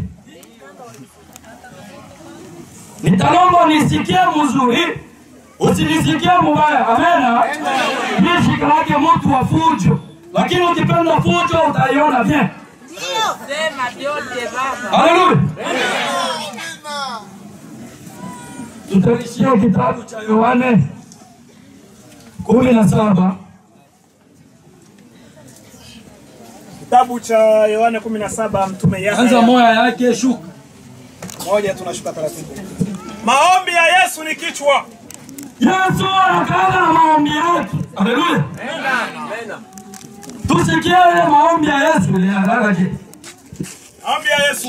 Nitalomba nisikie mzuri, usinisikie mubaya. Amena. Mimi shika lake mtu wa fujo, lakini ukipenda fujo utaiona bien. Sema vyote baba. Haleluya. Tutalishia kitabu cha Yohane kumi na saba Kitabu cha Yohane 17 mtume Yahya. anza moya yake shuka. Moja tunashuka taratibu. Maombi ya Yesu ni kichwa. Yesu anakaanga na maombi yake. Haleluya. Tusikie ile maombi ya Yesu ile haraka je. Maombi ya Yesu.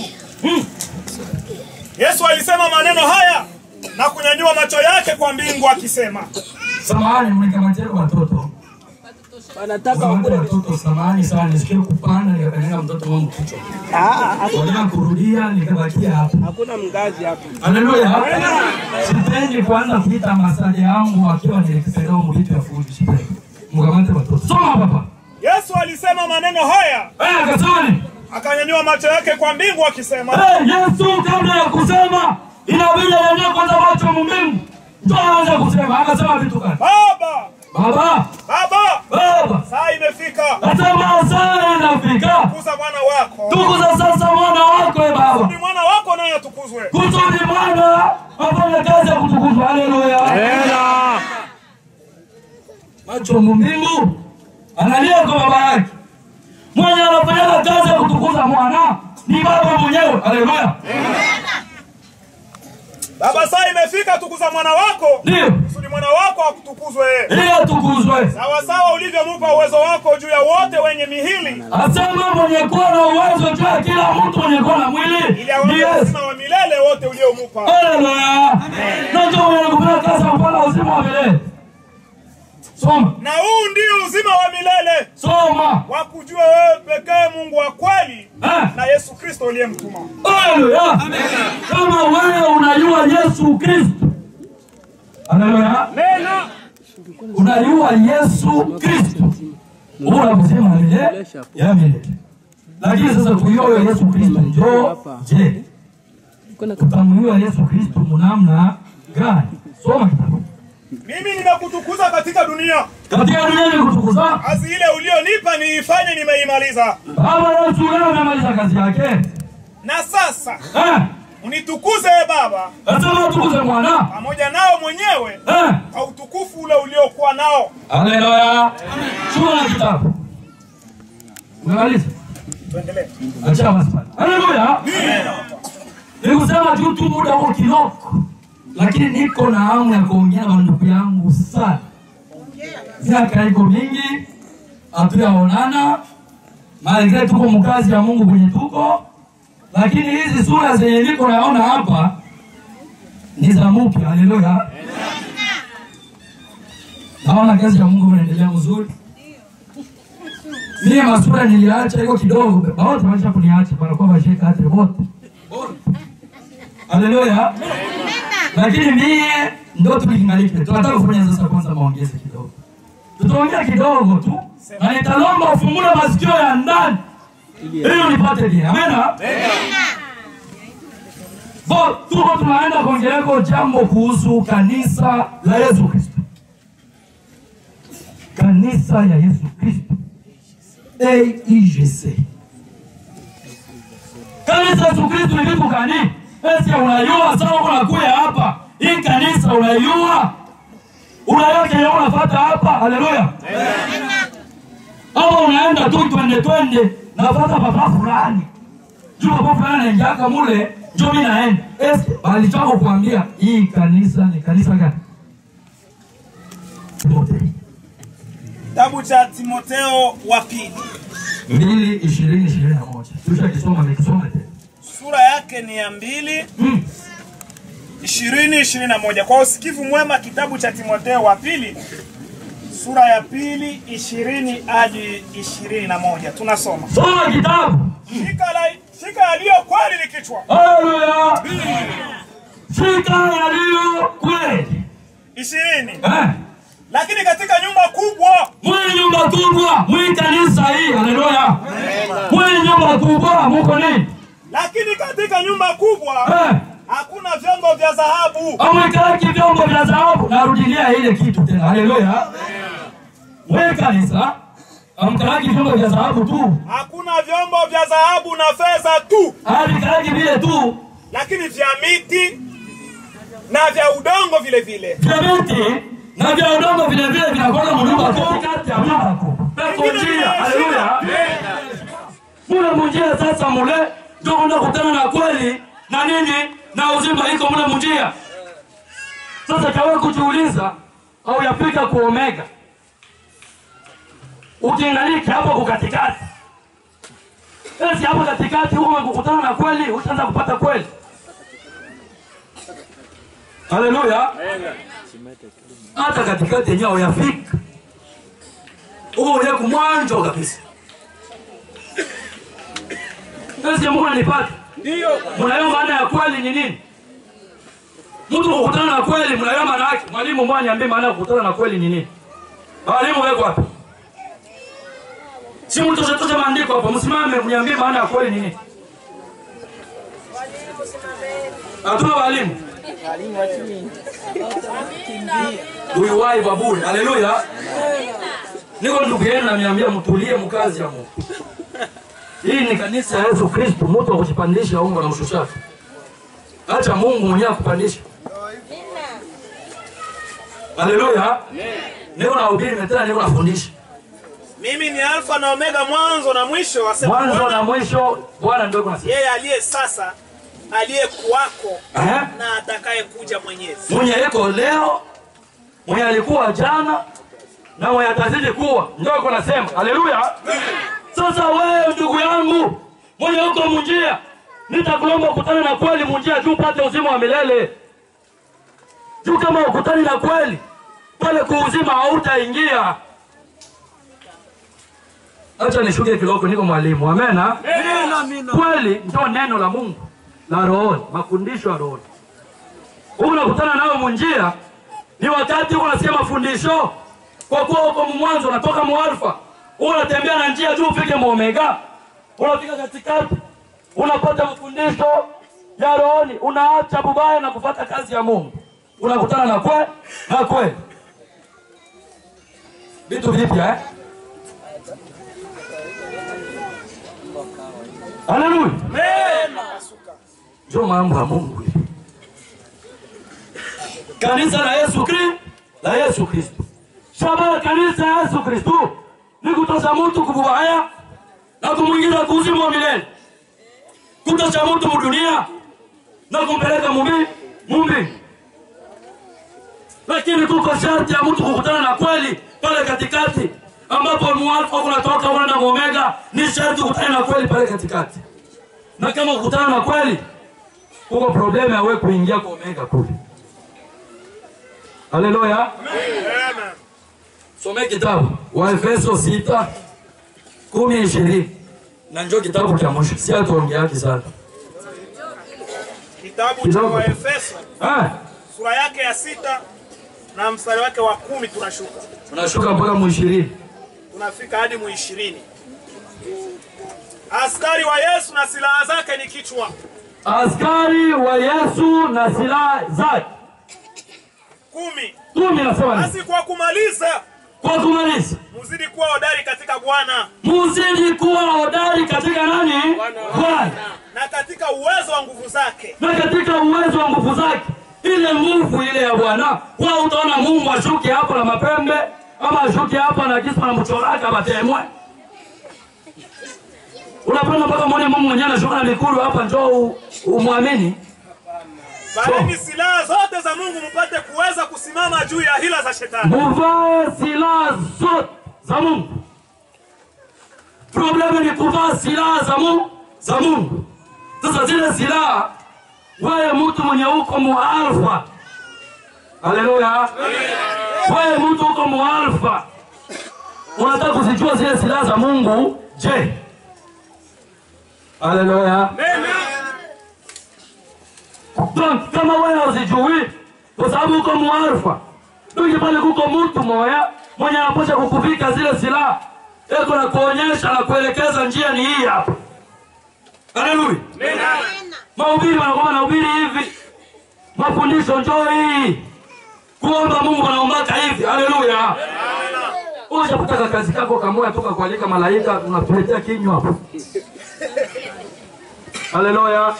Yesu alisema maneno haya na kunyanyua macho yake kwa mbingu akisema, Samahani, mnikamatia watoto. Wanataka watoto, samahani sana, nisikie kupanda nikakanyaga mtoto wangu kichwa. Wala kurudia nikabakia hapa. Hakuna mgazi hapa. Haleluya. Sipendi kuanza kuita masali yangu akiwa nilikipelea mvitu ya fuji. Sipendi. Mkamate watoto. Soma papa. Yesu alisema maneno haya. Eh, akasema nini? Akanyanyua macho yake kwa mbingu akisema, Eh, Yesu kabla ya kusema inabidi anyanyue kwanza macho mbingu. Ndio aanze kusema. Akasema vitu gani? Baba, Baba, Baba, Baba. saa imefika. Nasema saa inafika. Tukuza mwana wako. Tukuza sasa mwana wako e Baba. Ni mwana wako naye atukuzwe. Kusudi mwana afanye kazi ya kutukuzwa. Haleluya. Amen. Macho mbingu analia kwa baba yake. Mwenye anafanya kazi ya kutukuza mwana ni baba mwenyewe. Haleluya. Baba, saa imefika, tukuza mwana wako. Ndio. Kusudi mwana wako akutukuzwe. Ili atukuzwe. Sawa sawa ulivyomupa uwezo wako juu ya wote wenye mihili. Asema mwenye kuwa na uwezo juu ya kila mtu mwenye kuwa na mwili. Ili awape Ni Yesu. uzima wa milele wote uliomupa. Haleluya. Na ndio mwenye kufanya kazi ya kupata uzima wa milele. Soma. Na huu ndio uzima wa milele. Soma. Wa kujua wewe pekee Mungu wa kweli Eh. na Yesu Kristo uliyemtuma. Haleluya. Kama wewe unajua Yesu Kristo. Haleluya. Unajua Yesu Kristo. Una kusema milele ya milele. Lakini sasa kujua wewe Yesu Kristo njoo je? Utamjua Yesu Kristo munamna gani? Soma kitabu. Mimi nimekutukuza katika dunia. Katika dunia nimekutukuza. Kazi ile ulionipa niifanye nimeimaliza. Baba Yesu leo amemaliza kazi yake. Na sasa Eh, unitukuze e Baba nasema tukuze mwana. pamoja nao mwenyewe Eh, kwa utukufu ule uliokuwa nao. haleluya. Soma kitabu. Umemaliza? Tuendelee. Acha maswali. Haleluya. Nikusema tu tu muda huo kidogo, lakini niko na hamu ya kuongea na ndugu yangu sana. Miaka iko mingi, hatujaonana, malgre tuko mkazi ya Mungu kwenye tuko, lakini hizi sura zenye niko naona hapa ni za mpya. Haleluya. Naona kazi ya Mungu inaendelea mzuri. Mie masura niliacha iko kidogo, bawote wacha kuniacha, wanakuwa washeka hata wote. Haleluya. Lakini mie ndo tulingalike. Tunataka kufanya sasa kwanza maongezi kidogo. Tutaongea kidogo tu na nitalomba ufungule masikio ya ndani ili nipate dini. Amena. Bo, tuko tunaenda kuongeleko jambo kuhusu kanisa la Yesu Kristo. Kanisa ya Yesu Kristo. AIGC. Kanisa Yesu Kristo ni vitu gani? Esi unayua sawa unakuya hapa. Hii kanisa unayua. Unayua kenye unafuata hapa. Haleluya. Ama unaenda tu twende twende nafuata papa fulani. Juu papa fulani anaingiaka mule, njoo mimi naenda. Esi bali chako kuambia hii kanisa ni kanisa gani? Kitabu cha Timoteo wa pili mbili ishirini ishirini na moja tusha kisoma nikisoma tena sura yake ni ya mbili ishirini ishirini na moja kwa usikivu mwema. Kitabu cha Timoteo wa pili sura ya pili ishirini hadi ishirini na moja tunasoma. soma kitabu Shika la shika yaliyo kweli ni kichwa. Haleluya. shika yaliyo kweli ishirini eh. lakini katika nyumba kubwa mwenye nyumba kubwa mwi kanisa hii haleluya mwenye nyumba kubwa muko nini lakini katika nyumba kubwa eh. hakuna vyombo vya dhahabu amwekalaki vyombo vya dhahabu narudilia ile kitu tena haleluya mwe kanisa amkalaki vyombo vya dhahabu tu hakuna vyombo vya dhahabu na fedha tu avikalaki vile tu lakini vya miti na vya udongo vile vile vya miti na vya udongo vile vile vinakwenda mnyumba katikati ya nyumba peko njia haleluya mule munjia sasa mule ndio kwenda kutana na kweli na nini na uzima iko mule munjia sasa kawe kujiuliza au yafika ku omega ukiangalika hapo kukatikati esi hapo katikati huko kukutana na kweli utaanza kupata kweli haleluya hata katikati yenyewe uyafika huko ule kumwanjo kabisa esi mungu nanipata ndio mnayo maana ya kweli ni nini mtu kukutana na kweli mnayo maana yake mwalimu mmoja niambie maana ya kukutana na kweli ni nini walimu weko wapi si mtoshe toshe maandiko hapo msimame mniambie maana ya kweli ni nini hatuna walimu uiwai baburi haleluya niko ndugu yenu namiambia mtulie mkazi ya mungu hii ni kanisa ya yesu kristu mtu wa kujipandisha ungo na mshushaka acha mungu mwenyewe akupandisha haleluya niko nahubiri na tena niko nafundisha mimi ni alfa na omega mwanzo na mwisho asema mwanzo Bwana. na mwisho bwana ndio kuna yeye aliye sasa aliyekuwako Eh? na atakayekuja mwenyezi mwenye iko leo mwenye alikuwa jana na mwenye atazidi kuwa ndio iko nasema haleluya sasa wewe ndugu yangu mwenye uko munjia nitakulomba ukutane na kweli munjia juu upate uzima wa milele juu kama ukutani na kweli pale kuuzima hautaingia acha nishuke kidogo niko mwalimu amena kweli ndio neno la mungu la rohoni mafundisho ya rohoni huku unakutana nayo munjia ni wakati huko unasikia mafundisho kwa kuwa huko mwanzo unatoka mualfa unatembea na njia juu ufike muomega unafika katikati unapata mafundisho ya rohoni unaacha bubaya na kufata kazi ya mungu unakutana na kwe na kweli vitu vipya eh? haleluya ndio mambo ya mungu hivi kanisa la Yesu Kristo la Yesu Kristo. Shabaha kanisa ya Yesu Kristo ni kutosha mtu kububaya na kumwingiza kuzimu wa milele, kutosha mtu mudunia na kumpeleka mumbi mumbi. Lakini kuko sharti ya mtu kukutana na kweli pale katikati, ambapo mualfa kunatoka una na omega, ni sharti kukutana na kweli pale katikati. Na kama kukutana na kweli, kuko problemu ya wewe kuingia kwa omega kule. Haleluya. Some kitabu Waefeso sita kumi ishirini na njo kitabu cha mwisho, si atuongeaki sana Kitabu cha Kidogo. Waefeso Ah, sura yake ya sita na mstari wake wa kumi tunashuka tunashuka mpaka muishirini. tunafika hadi mu ishirini. Askari wa Yesu na silaha zake ni kichwa. Askari wa Yesu na silaha zake Kumi. kumi, nasema nini? Basi kwa kumaliza, Kwa kumaliza, muzidi kuwa hodari katika Bwana muzidi kuwa hodari katika nani? Bwana, na katika uwezo wa nguvu zake. na katika uwezo wa nguvu zake, ile nguvu ile ya Bwana. Kwa utaona Mungu ashuke hapo na mapembe ama ashuke hapa na kisu na mchoraka batemwe. Unapenda mpaka mwone Mungu mwenyewe anashuka na mikulu hapa, njoo u- umwamini. Vaeni silaha zote za Mungu mpate kuweza kusimama juu ya hila za shetani. Muvae silaha zote za Mungu. Problemu ni kuvaa silaha za Mungu, za Mungu. Sasa zile silaha, wewe mtu mwenye uko mualfa, haleluya, wewe mtu uko mualfa, unataka kuzijua zile silaha za Mungu, je? Haleluya. Donc kama wewe uzijui, kwa sababu uko mualfa, Ndugu pale kuko mtu moya mwenye anapasha kukuvika zile silaha, eko na kuonyesha na kuelekeza njia ni hii hapa. Haleluya. Mahubiri wanakuwa wanahubiri hivi, mafundisho njoo hii, kuomba Mungu wanaombaka hivi. Haleluya. Ushapotaka kazi kako kamoya toka kualika malaika, unatuletea kinywa hapo. Haleluya.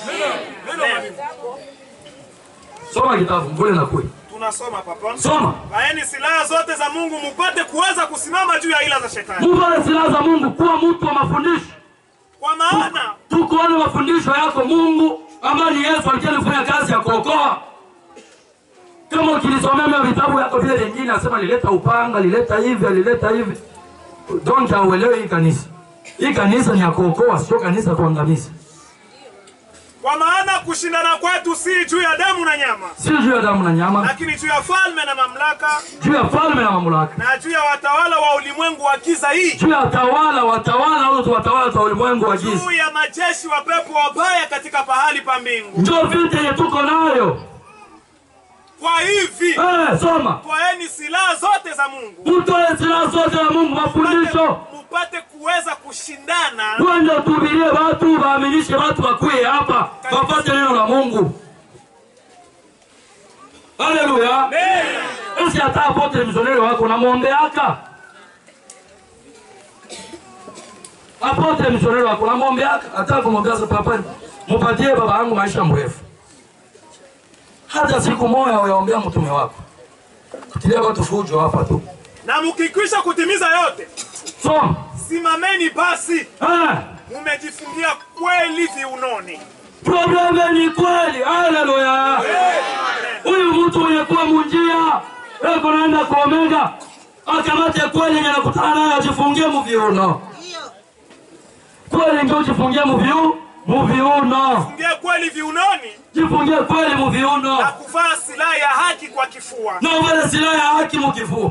Soma kitabu mbele na kweli. Tunasoma papa. Soma. Vaeni silaha zote za Mungu mpate kuweza kusimama juu ya hila za shetani. Mungu ana silaha za Mungu, kuwa mtu wa mafundisho. Kwa maana tukuone mafundisho yako Mungu ambayo ni Yesu alikuwa alifanya kazi ya kuokoa. Kama ukilisomea mimi vitabu yako vile vingine, asema alileta upanga, alileta hivi, alileta hivi. Donc hauelewi hii kanisa. Hii kanisa ni ya kuokoa, sio kanisa ya kuangamiza. kwa maana kushindana kwetu si juu ya damu na nyama, Si juu ya damu na nyama, lakini juu ya falme na mamlaka juu ya falme na mamlaka, na juu ya watawala wa ulimwengu wa giza hii, juu ya watawala, watawala au watawala wa ulimwengu wa giza. juu ya majeshi wa pepo wabaya katika pahali pa mbingu. Ndio vita yenye tuko nayo. Kwa hivi Eh, soma. twaeni silaha zote za Mungu Mtoe silaha zote za Mungu, mafundisho mupate kuweza kushindana Twende tuhubirie watu, waaminishe watu wakuye hapa, wapate neno la Mungu. Haleluya. Esi hata apotre misioneri wako namwombeaka, apotre misioneri wako namwombeaka, hata kumwambia sasa, papa, mupatie baba yangu maisha mrefu. Hata siku moja uyaombea mtume wako, kutilia watu fujo hapa tu. na mukikwisha kutimiza yote, Soma. simameni basi, Eh. mumejifungia kweli viunoni. Probleme ni kweli. Haleluya. Huyu mtu mwenye kuwa munjia eko naenda kwa Omega akamate kweli yenye nakutana nayo ajifungie muviuno. Kweli ndio ujifungie muviu muviuno. Fungia kweli viunoni Jifungie kweli muviuno. na kuvaa silaha ya haki kwa kifua. Na uvale silaha ya haki mukifua.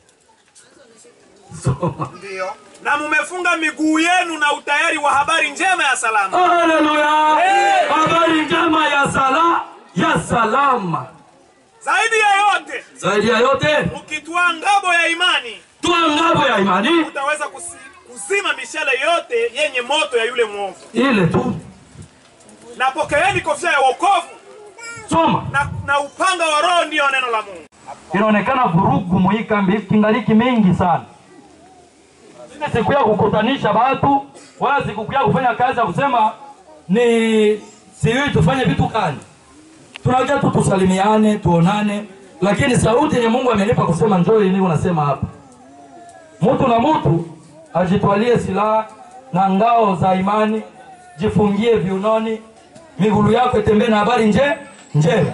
Ndio. Na mumefunga miguu yenu na utayari wa habari njema ya salama. Haleluya. Habari njema ya sala ya salama. Zaidi ya yote, Zaidi ya yote mkitwaa ngabo ya imani, twa ngabo ya imani utaweza kusi, kuzima mishale yote yenye moto ya yule mwovu. ile tu. Na pokeeni kofia ya wokovu Soma. na, na upanga wa Roho, ndiyo neno la Mungu. inaonekana vurugu muikambi kingaliki mingi sana. Sina siku ya kukutanisha watu wala siku ya kufanya kazi ya kusema ni sijui tufanye vitu gani. Tunakuja tu tusalimiane, tuonane, lakini sauti yenye Mungu amenipa kusema njoo ni unasema hapa. Mtu na mtu ajitwalie silaha na ngao za imani, jifungie viunoni, miguu yako itembee na habari nje njema.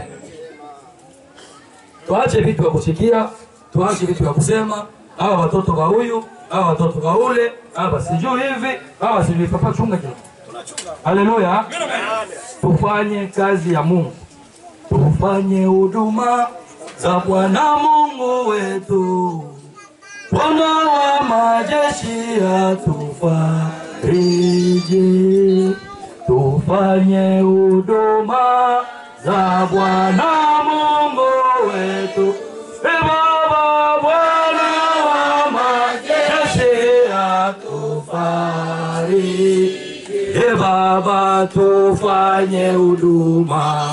Tuache vitu vya kusikia, tuache vitu vya kusema, hawa watoto wa huyu, hawa watoto wa ule, hawa sijui hivi, hawa sijui papa, chunga kila Haleluya. Tufanye kazi ya Mungu, tufanye huduma za Bwana Mungu wetu. Bwana wa majeshi atufariji, tufanye huduma za Bwana Mungu wetu. E Baba, Bwana wa majeshi atufariji. E Baba, tufanye huduma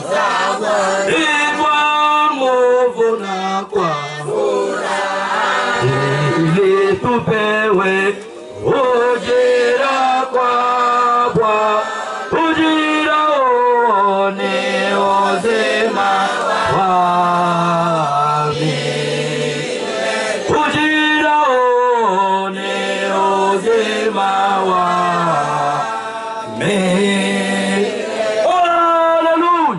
kwa nguvu na kwa ili tupewe ujira kwa Bwana, ujira uone uzima wami, ujira uone uzima wami. Haleluya!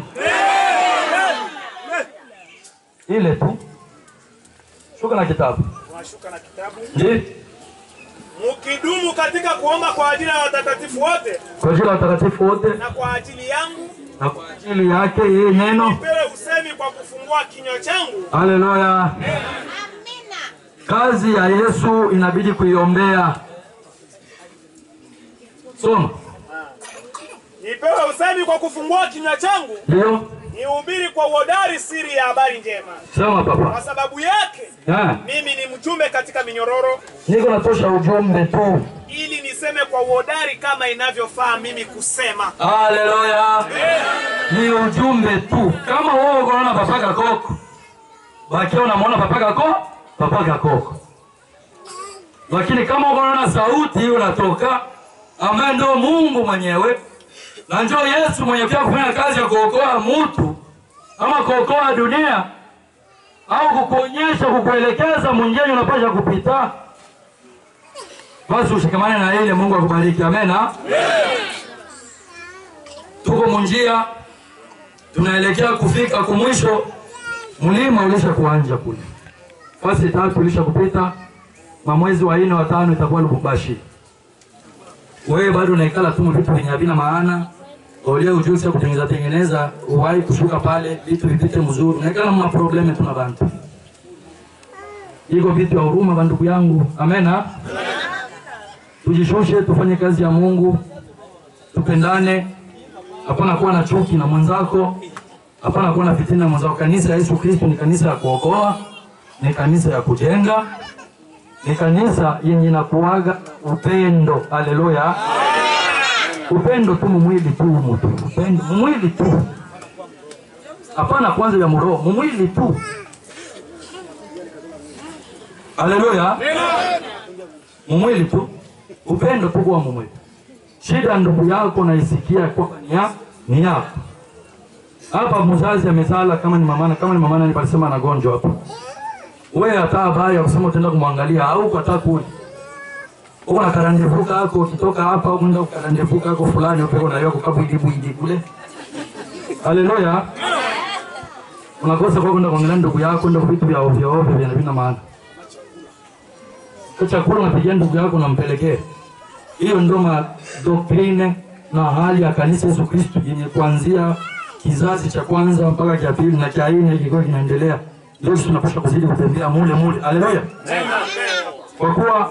Ile tu shuka na kitabu Washuka na kitabu. Ndiyo. Mkidumu katika kuomba kwa ajili ya watakatifu wote kwa ajili ya watakatifu wote na kwa ajili yangu, na kwa ajili yake yeye neno. nipewe usemi kwa kufungua kinywa changu. Haleluya! Kazi ya Yesu inabidi kuiombea. Soma. Nipewe usemi kwa kufungua kinywa changu, Ndio. nihubiri kwa uhodari siri ya habari njema. Sema Kwa papa. sababu yake Eh, mimi ni mjumbe katika minyororo, niko natosha ujumbe tu. ili niseme kwa uhodari kama inavyofaa mimi kusema. Haleluya! Ni ujumbe tu. Kama wewe unaona papa kakoko, bakia unamwona papa kako, papa kakoko. Lakini kama unaona sauti hiyo inatoka ambaye ndio Mungu mwenyewe na ndio Yesu mwenye pia kufanya kazi ya kuokoa mtu ama kuokoa dunia au kukuonyesha kukuelekeza mwingine unapasha kupita, basi ushikamane na ile. Mungu akubariki, amena. Tuko munjia, tunaelekea kufika kumwisho. Mlima ulisha kuanja kule, fasi tatu ulisha kupita, na mwezi wa nne wa tano itakuwa Lubumbashi. Wewe bado unaikala tu vitu vyenye havina maana, ulie ujuzi wa kutengeneza tengeneza, uwahi kushuka pale, vitu vipite mzuri, unaikala mna probleme tuna bantu iko vitu vya huruma, bandugu yangu, amena. Tujishushe, tufanye kazi ya Mungu, tupendane, hapana kuwa na chuki na mwenzako, hapana kuwa na fitina na mwenzako. Kanisa ya Yesu Kristo ni kanisa ya kuokoa, ni kanisa ya kujenga, ni kanisa yenye inakuaga upendo. Haleluya! Upendo tu mumwili tu mutu, upendo mumwili tu, hapana kwanza ya muroho, mumwili tu. Haleluya! Mumwili tu, upendo tu kwa mumwili. Shida ndugu yako naisikia kwamba ni ya- ni yako. Hapa mzazi amezala, kama ni mamana, kama ni mamana ni palisema anagonjwa hapa, wewe hata habari ya kusema utaenda kumwangalia au hata kuli uko na karandevu kako, ukitoka hapa unaenda karandevu kako fulani upeko na yako kabwidi bwidi kule. Haleluya! Unakosa kwa kwenda kuangalia ndugu yako, ndio vitu vya ovyo ovyo vya vina maana. Kwa chakula unapigia ndugu yako unampelekea. Hiyo ndio madoktrine na hali ya kanisa Yesu Kristo yenye kuanzia kizazi cha kwanza mpaka cha pili na cha nne kilikuwa kinaendelea. Leo sisi tunapaswa kuzidi kutembea mule mule. Haleluya! Kwa kuwa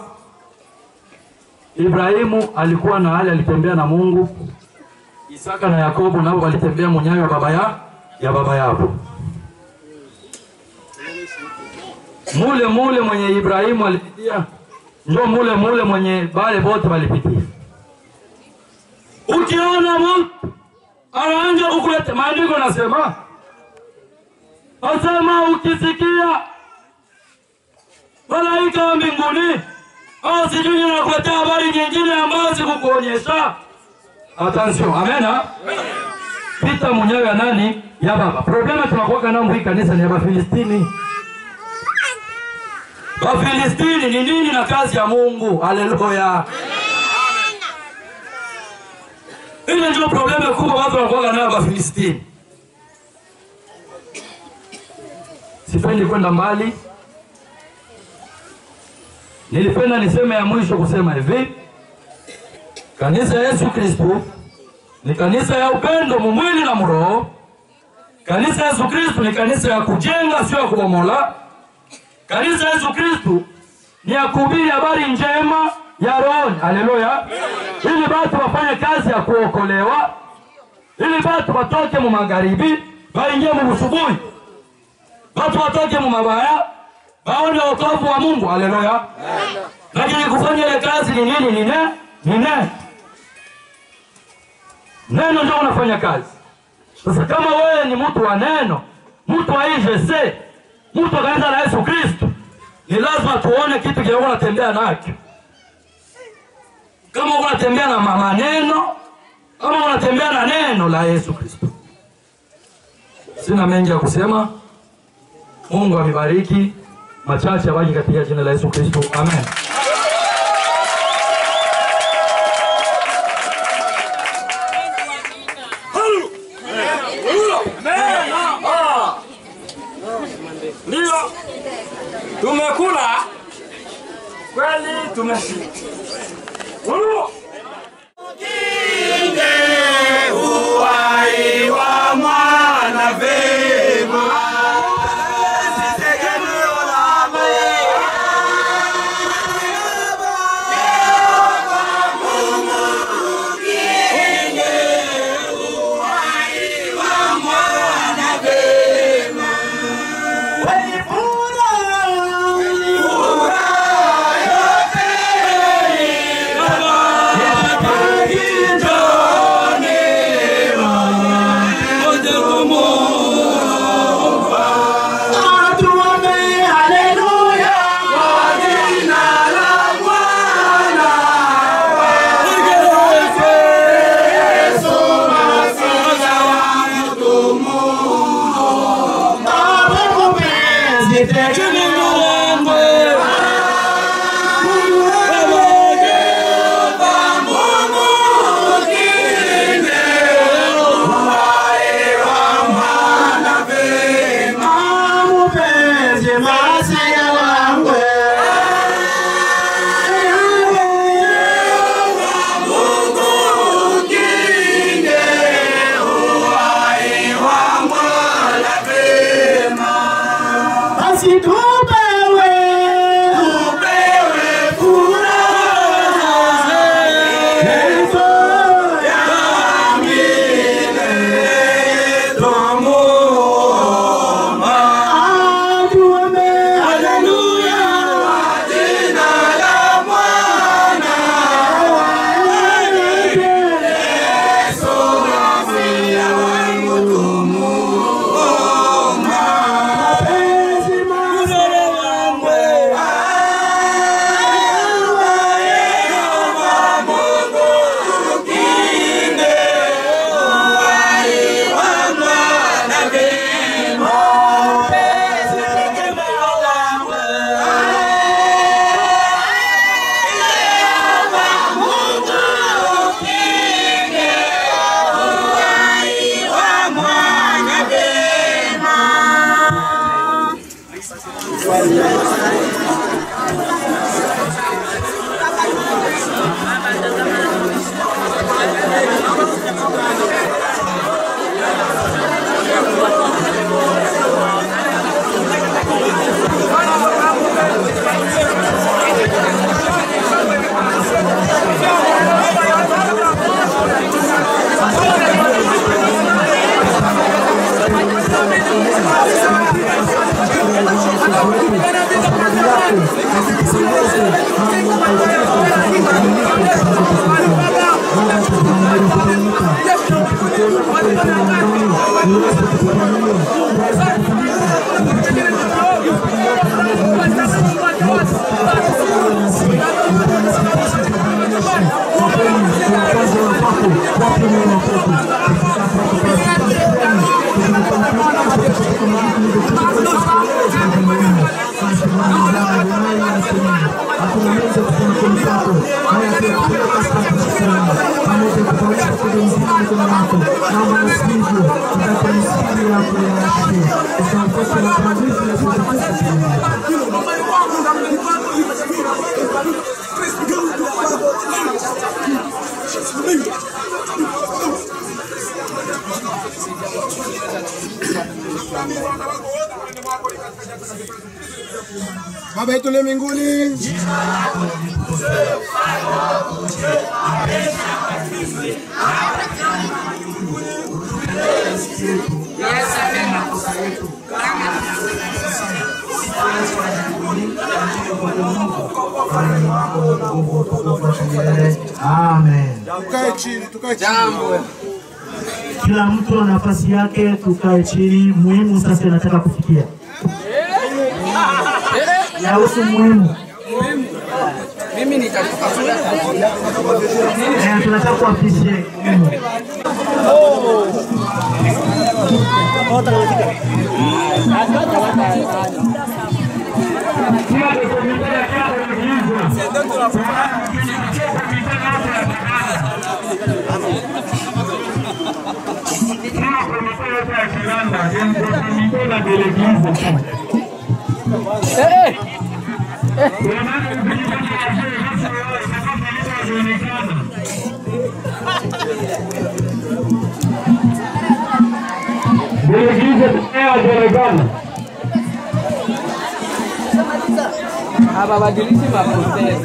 Ibrahimu alikuwa na hali, alitembea na Mungu. Isaka na Yakobo nao walitembea munyayo ya baba ya ya baba yao. Mule mule mwenye Ibrahimu alipitia, ndio mule mule mwenye bale bote walipitia. Ukiona mtu anaanza kukuleta, maandiko nasema asema, ukisikia malaika wa mbinguni au sijui nakuletea habari nyingine ambayo sikukuonyesha, attention, amena, pita munyayo ya nani? Ya baba. Problema tunakuwaka nao hii kanisa ni ya Bafilistini. Wafilistini ni nini na kazi ya Mungu? Haleluya! Ile ndio probleme kubwa watu wanakuwa nayo ba Filistini. Sipendi kwenda mbali, nilipenda niseme ya mwisho kusema hivi, kanisa ya Yesu Kristo ni kanisa ya upendo mumwili na mroho. Kanisa ya Yesu Kristo ni kanisa ya kujenga, sio ya kubomola. Kanisa ya Yesu Kristo ni ya kuhubiri habari njema ya rohoni, haleluya, ili watu wafanye kazi ya kuokolewa, ili watu watoke mu magharibi waingie mu busubuhi, watu watoke mu mabaya waone wokovu wa Mungu, haleluya. Lakini kufanya ile kazi ni nini? Ni ne ni ne neno ndio unafanya kazi. Sasa kama wewe ni mtu wa neno, mtu wa IGC, mtu wa kanisa la Yesu Kristo, ni lazima tuone kitu kile unatembea nacho. Kama unatembea na ma- maneno ama unatembea na neno la Yesu Kristo. Sina mengi ya kusema. Mungu amebariki machache abaki katika jina la Yesu Kristo. Amen. Ndio tumekula kweli, tumeshiba. Huru. uhai wa mwana vema Basi tupewe tupewe furaha hizo ya milele twamuomba. Tuombe haleluya jina la Mwana Yesu Masia wangu tumuomba. Haya, nyosha mikono yako, naomba nasikivu utakumsikia yako ya asili, utampokea na kuadhibu na kutukuza Baba yetu uliye mbinguni, Amen. tukae chini, tukae chini. Kila mtu na nafasi yake, tukae chini. Muhimu sasa nataka kufikia yahusu muhimu Mimi nitatoka Eh, tunataka kuafishe muhimu Hababadilishi maposteri.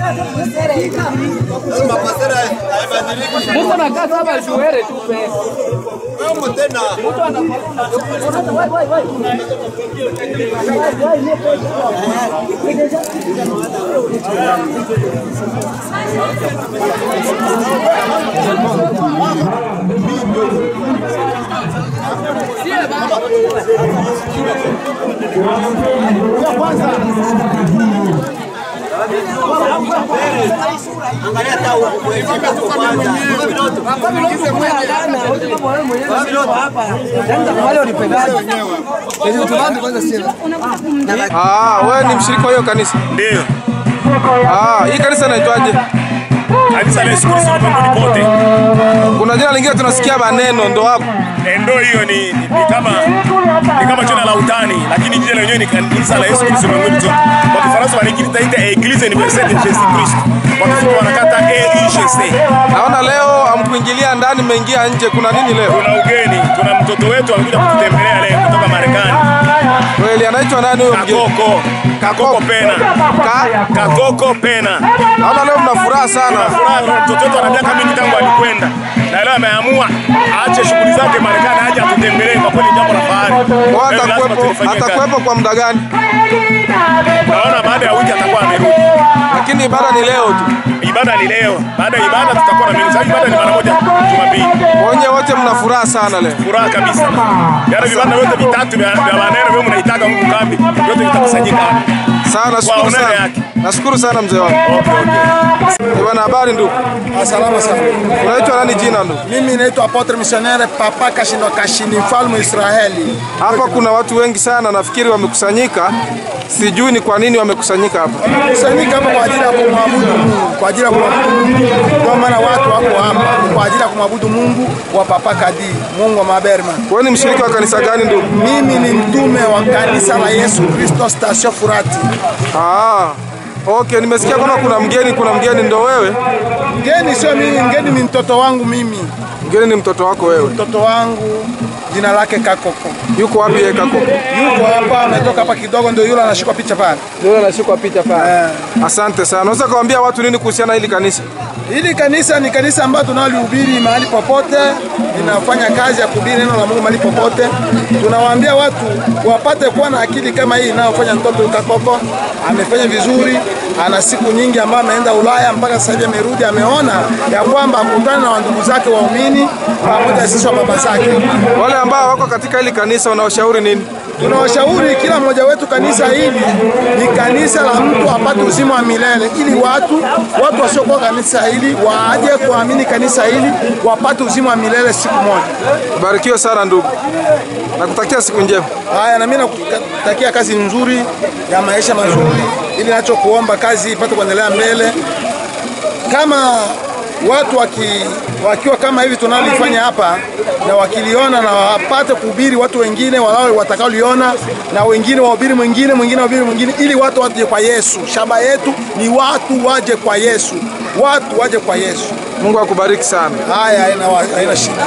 Mtu anakaa saba shuhere tu pesa. Mtu Ah, wewe ni mshiriki wa hiyo kanisa? Ndio. Ah, hii kanisa inaitwaje? Kanisa la Yesu Kristo ulimwenguni kote. Kuna jina lingine tunasikia maneno ndo hapo. Eh, Ndo hiyo ni, ni, ni kama ni kama jina la utani, lakini jina lenyewe ni kanisa la Yesu Kristo ulimwenguni kote. Kwa Kifaransa wanakiita Eglise Universelle de Jésus Christ. Kwa Kifupi wanakata EIGC. Naona leo hamkuingilia ndani, mmeingia nje. Kuna nini leo? Tuna ugeni, tuna mtoto wetu amekuja kututembelea leo kutoka Marekani. Kweli anaitwa nani huyo mgeni? Kakoko. Kakoko Pena. Ka? Kakoko Pena. Naona leo mna furaha sana. Tuna furaha, mtoto wetu ana miaka mingi tangu alikwenda. Na leo ameamua aache shughuli zake Marekani aje atutembelee kwa kweli jambo la fahari. Kwa Leo lazima atakuwepo tulifanyie kazi. atakuwepo kwa muda gani? Naona baada ya wiki atakuwa amerudi. Lakini ibada ni leo tu. Ibada ni leo. Baada ya ibada tutakuwa na mimi. Sasa ibada ni mara moja Jumapili. Wenye wote mna furaha sana leo. Furaha kabisa. Yale vibanda vyote vitatu vya vya maneno vyo mnaitaga huku kambi. Vyote vitakusanyika hapa. Sana nashukuru Kwa onere sana. yake. Nashukuru sana mzee wangu. Okay, okay. Eh, Bwana habari ndugu. Salama sana. Unaitwa nani jina ndugu? Mimi naitwa Apotre Missionnaire Papa Kashindo Kashini, mfalme Israeli. Hapa kuna watu wengi sana nafikiri wamekusanyika. Sijui ni kwa nini wamekusanyika hapa. Kusanyika hapa kwa ajili ya kumwabudu Mungu, kwa ajili ya kumwabudu Mungu. Ndio maana watu wako hapa kwa ajili ya kumwabudu Mungu wa Papa Kadi, Mungu wa Maberma. Wewe ni mshiriki wa kanisa gani ndugu? Mimi ni mtume wa kanisa la Yesu Kristo Station Furati. Ah. Okay, nimesikia kama kuna mgeni, kuna mgeni ndo wewe? Mgeni sio mimi, mgeni ni mtoto wangu mimi. Mgeni ni mtoto wako wewe. Mtoto wangu jina lake Kakoko. Yuko wapi yeye Kakoko? Yuko hapa, ametoka hapa kidogo, ndio yule anashikwa picha pale. Ndio anashikwa picha pale. Asante sana. Unaweza kuambia watu nini kuhusiana na hili kanisa? Hili kanisa ni kanisa ambalo tunalihubiri mahali popote, linafanya kazi ya kuhubiri neno la Mungu mahali popote. Tunawaambia watu wapate kuwa na akili kama hii inayofanya mtoto Kakoko. Amefanya vizuri, ana siku nyingi ambayo ameenda Ulaya mpaka sasa hivi amerudi, ameona ya kwamba akutane na wandugu zake waumini pamoja na sisi wa baba zake. Wale ambao wako katika hili kanisa wanaoshauri nini? Tunawashauri kila mmoja wetu, kanisa hili ni kanisa la mtu apate uzima wa milele, ili watu watu wasiokuwa kanisa hili waje kuamini kanisa hili wapate uzima wa milele siku moja. Barikiwe sana ndugu. Nakutakia siku njema. Haya, na mimi nakutakia kazi nzuri ya maisha mazuri, ili nachokuomba kazi ipate kuendelea mbele kama watu waki, wakiwa kama hivi tunalifanya hapa na wakiliona na wapate kuhubiri watu wengine walao watakaoliona na wengine wahubiri mwingine mwingine wahubiri mwingine, ili watu waje kwa Yesu. Shamba yetu ni watu waje kwa Yesu, watu waje kwa Yesu. Mungu akubariki sana. Haya, haina haina shida.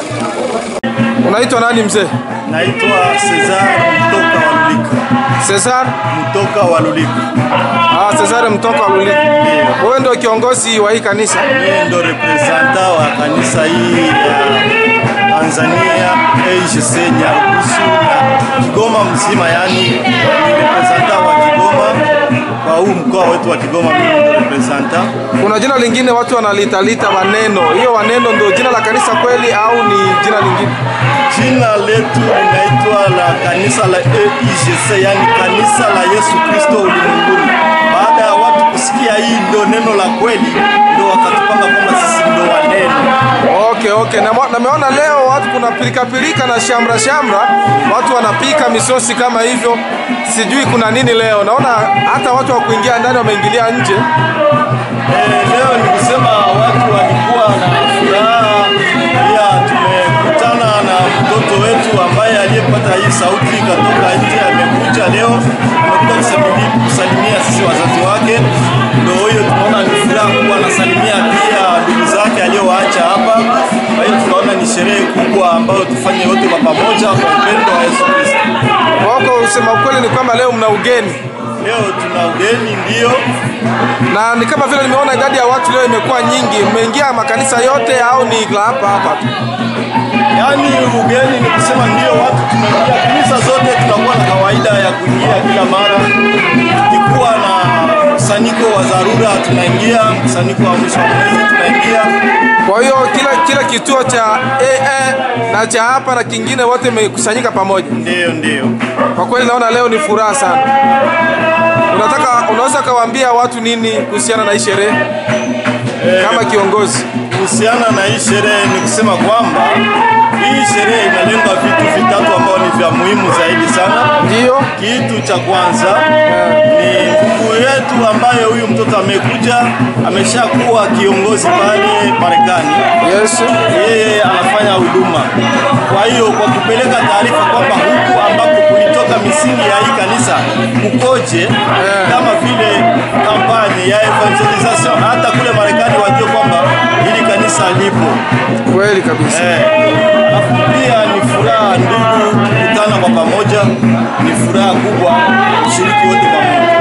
Unaitwa nani mzee? Naitwa Cesar Mtoka wa Lulika. Cesar Mtoka wa Lulika. Ah, Cesar Mtoka wa Lulika. Wewe ndio kiongozi wa hii kanisa? Mimi ndio representa wa kanisa hii ya Tanzania AGC Nyarugusu na Kigoma mzima, yani ni representa wa Kigoma kwa huu mkoa wetu wa Kigoma, mimi ndio representa. Kuna jina lingine watu wanalitalita Waneno. Hiyo Waneno ndio jina la kanisa kweli au ni jina lingine? Jina letu linaitwa la kanisa la AIGC, yani kanisa la Yesu Kristo ulimwenguni. Baada ya watu kusikia hii ndio neno la kweli, ndio wakatupanga kwamba sisi ndio waneno. Okay, okay. Na nameona leo watu kuna pilika pilika na shamra shamra, watu wanapika misosi kama hivyo, sijui kuna nini leo. Naona hata watu wa kuingia ndani wameingilia nje. Eh, leo ni kusema watu walikuwa na furaha, pia tumekutana na mtoto wetu ambaye aliyepata hii sauti katoka nje, amekuja leo, amekuja kusalimia, kusalimia sisi wazazi wake. Ndio huyo tunaona ni furaha kubwa, anasalimia pia ndugu zake aliyowaacha hapa. Kwa hiyo tunaona ni sherehe kubwa ambayo tufanye wote kwa pamoja kwa upendo wa Yesu Kristo. Wako usema ukweli ni kwamba leo mna ugeni. Leo tuna ugeni ndio, na ni kama vile nimeona idadi ya watu leo imekuwa nyingi. Mmeingia makanisa yote au ni la hapa hapa tu? Yaani ugeni ni kusema ndio watu tumeingia kanisa zote, tunakuwa na kawaida ya kuingia kila mara. Tukikuwa na mkusanyiko wa dharura tunaingia, mkusanyiko wa mwisho wa mwezi tunaingia. Kwa hiyo kila kila kituo cha AA na cha hapa na kingine wote imekusanyika pamoja. Ndio, ndio. Kwa kweli naona leo ni furaha sana. Unataka unaweza kawaambia watu nini kuhusiana na hii sherehe kama kiongozi? Kuhusiana na hii sherehe ni kusema kwamba hii sherehe inalenga vitu vitatu ambao ni vya muhimu zaidi sana. Ndio. Kitu cha kwanza ni ndugu yetu ambaye huyu mtoto amekuja ameshakuwa kiongozi pale Marekani. Yesu. Yeye anafanya huduma. Kwa hiyo kwa kupeleka taarifa kwamba huku ambapo kulitoka misingi ya hii kanisa kukoje, kama vile kampani ya evangelization hata kule Marekani wajue kwamba hili kanisa lipo. Kweli kabisa. Eh, alafu pia ni furaha ndugu kukutana kwa pamoja, ni furaha kubwa kushiriki wote pamoja.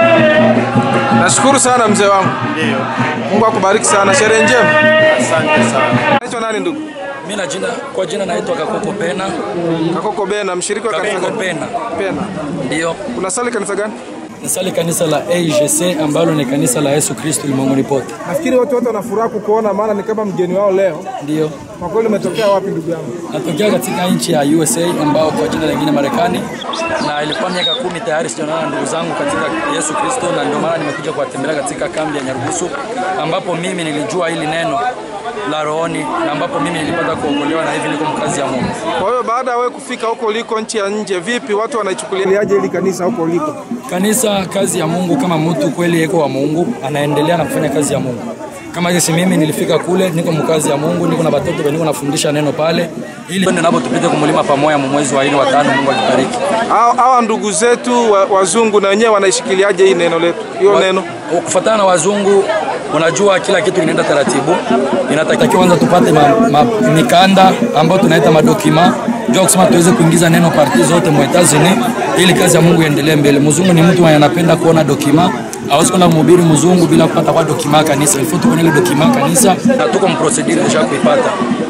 Nashukuru sana mzee wangu. Ndio. Mungu akubariki sana. Sherehe njema. Asante sana. Naitwa nani ndugu? Mimi na jina kwa jina naitwa Kakoko Pena. Kakoko Bena, mshiriki wa kanisa Kakoko gani? Pena. Pena. Ndio. Unasali kanisa gani? Nasali kanisa la AGC ambalo ni kanisa la Yesu Kristo ulimwenguni pote. Nafikiri watu wote wanafuraha kukuona, maana ni kama mgeni wao leo. Ndio. Kwa kweli umetokea wapi ndugu yangu? Natokea katika nchi ya USA ambao kwa jina lingine Marekani, na ilikuwa miaka kumi tayari sijaonana na ndugu zangu katika Yesu Kristo, na ndio maana nimekuja kuwatembelea katika kambi ya Nyarugusu ambapo mimi nilijua hili neno la rohoni na ambapo mimi nilipata kuokolewa na hivi niko mkazi ya Mungu. Kwa hiyo baada ya wewe kufika huko uliko nchi ya nje, vipi watu wanaichukuliaje hili kanisa huko uliko? Kanisa kazi ya Mungu, kama mtu kweli yeko wa Mungu anaendelea na kufanya kazi ya Mungu. Kama jinsi mimi nilifika kule, niko mkazi ya Mungu, niko na watoto niko nafundisha neno pale, ili twende nabo tupite kumulima pamoja mu mwezi wa nne wa tano. Mungu akibariki. Hawa hawa ndugu zetu wa- wazungu na wenyewe wanaishikiliaje hii neno letu? Hiyo Wa- neno kufuatana na wazungu, unajua kila kitu kinaenda taratibu. Inatakiwa kwanza tupate ma, ma, mikanda ambayo tunaita madokima ndio kusema tuweze kuingiza neno parti zote mu Etats-Unis ili kazi ya Mungu iendelee mbele. Mzungu ni mtu mwenye anapenda kuona dokima hawezi kwenda mhubiri mzungu bila kupata kwa dokima ya kanisa. Ilifo tuko na ile dokima ya kanisa na tuko mprocedure kisha kuipata.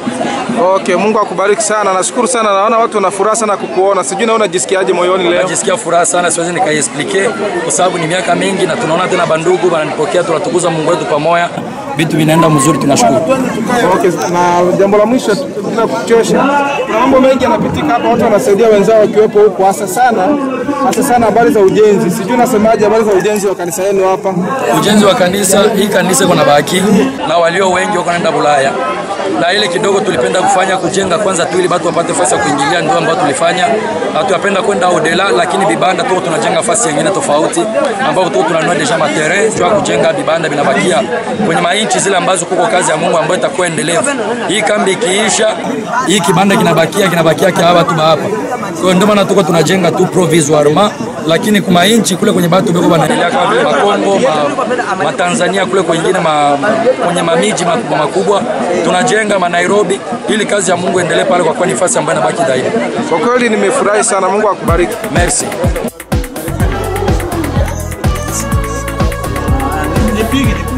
Okay, Mungu akubariki sana. Nashukuru sana. Naona watu wana furaha sana kukuona. Sijui naona jisikiaje moyoni leo. Najisikia furaha sana, siwezi nikaiexplike kwa sababu ni miaka mingi na tunaona tena bandugu wananipokea, tunatukuza Mungu wetu pamoja, vitu vinaenda mzuri, tunashukuru. Okay, na jambo la mwisho tu, bila kuchosha, kuna mambo mengi yanapitika hapa, watu wanasaidia wenzao wakiwepo huko, hasa sana hasa sana habari za ujenzi. Sijui unasemaje habari za ujenzi wa kanisa lenu hapa? Ujenzi wa kanisa, hii kanisa iko na baki na walio wengi wako naenda Bulaya na ile kidogo tulipenda kufanya kujenga kwanza tu ili watu wapate fasi ya kuingilia, ndio ambayo tulifanya. Hatuyapenda kwenda odela, lakini vibanda tuko tunajenga fasi nyingine tofauti, ambapo tuko tunanunua deja materiel juu ya kujenga vibanda vinabakia kwenye mainchi zile ambazo kuko kazi ya Mungu ambayo itakuwa endelevu. Hii kambi ikiisha, hii kibanda kinabakia kinabakia kia hapa tu hapa. Kwa hiyo ndio maana tuko tunajenga tu provisoirement, lakini kuma inchi kule kwenye batu beko banaendelea kama vile Makongo, ma, ma Tanzania kule kwengine ma, kwenye mamiji makubwa makubwa tunajenga ma Nairobi ili kazi ya Mungu endelee pale, kwa kuwa ni nafasi ambayo inabaki daima. Kwa kweli nimefurahi sana, Mungu akubariki. Merci. Nipige, nipige.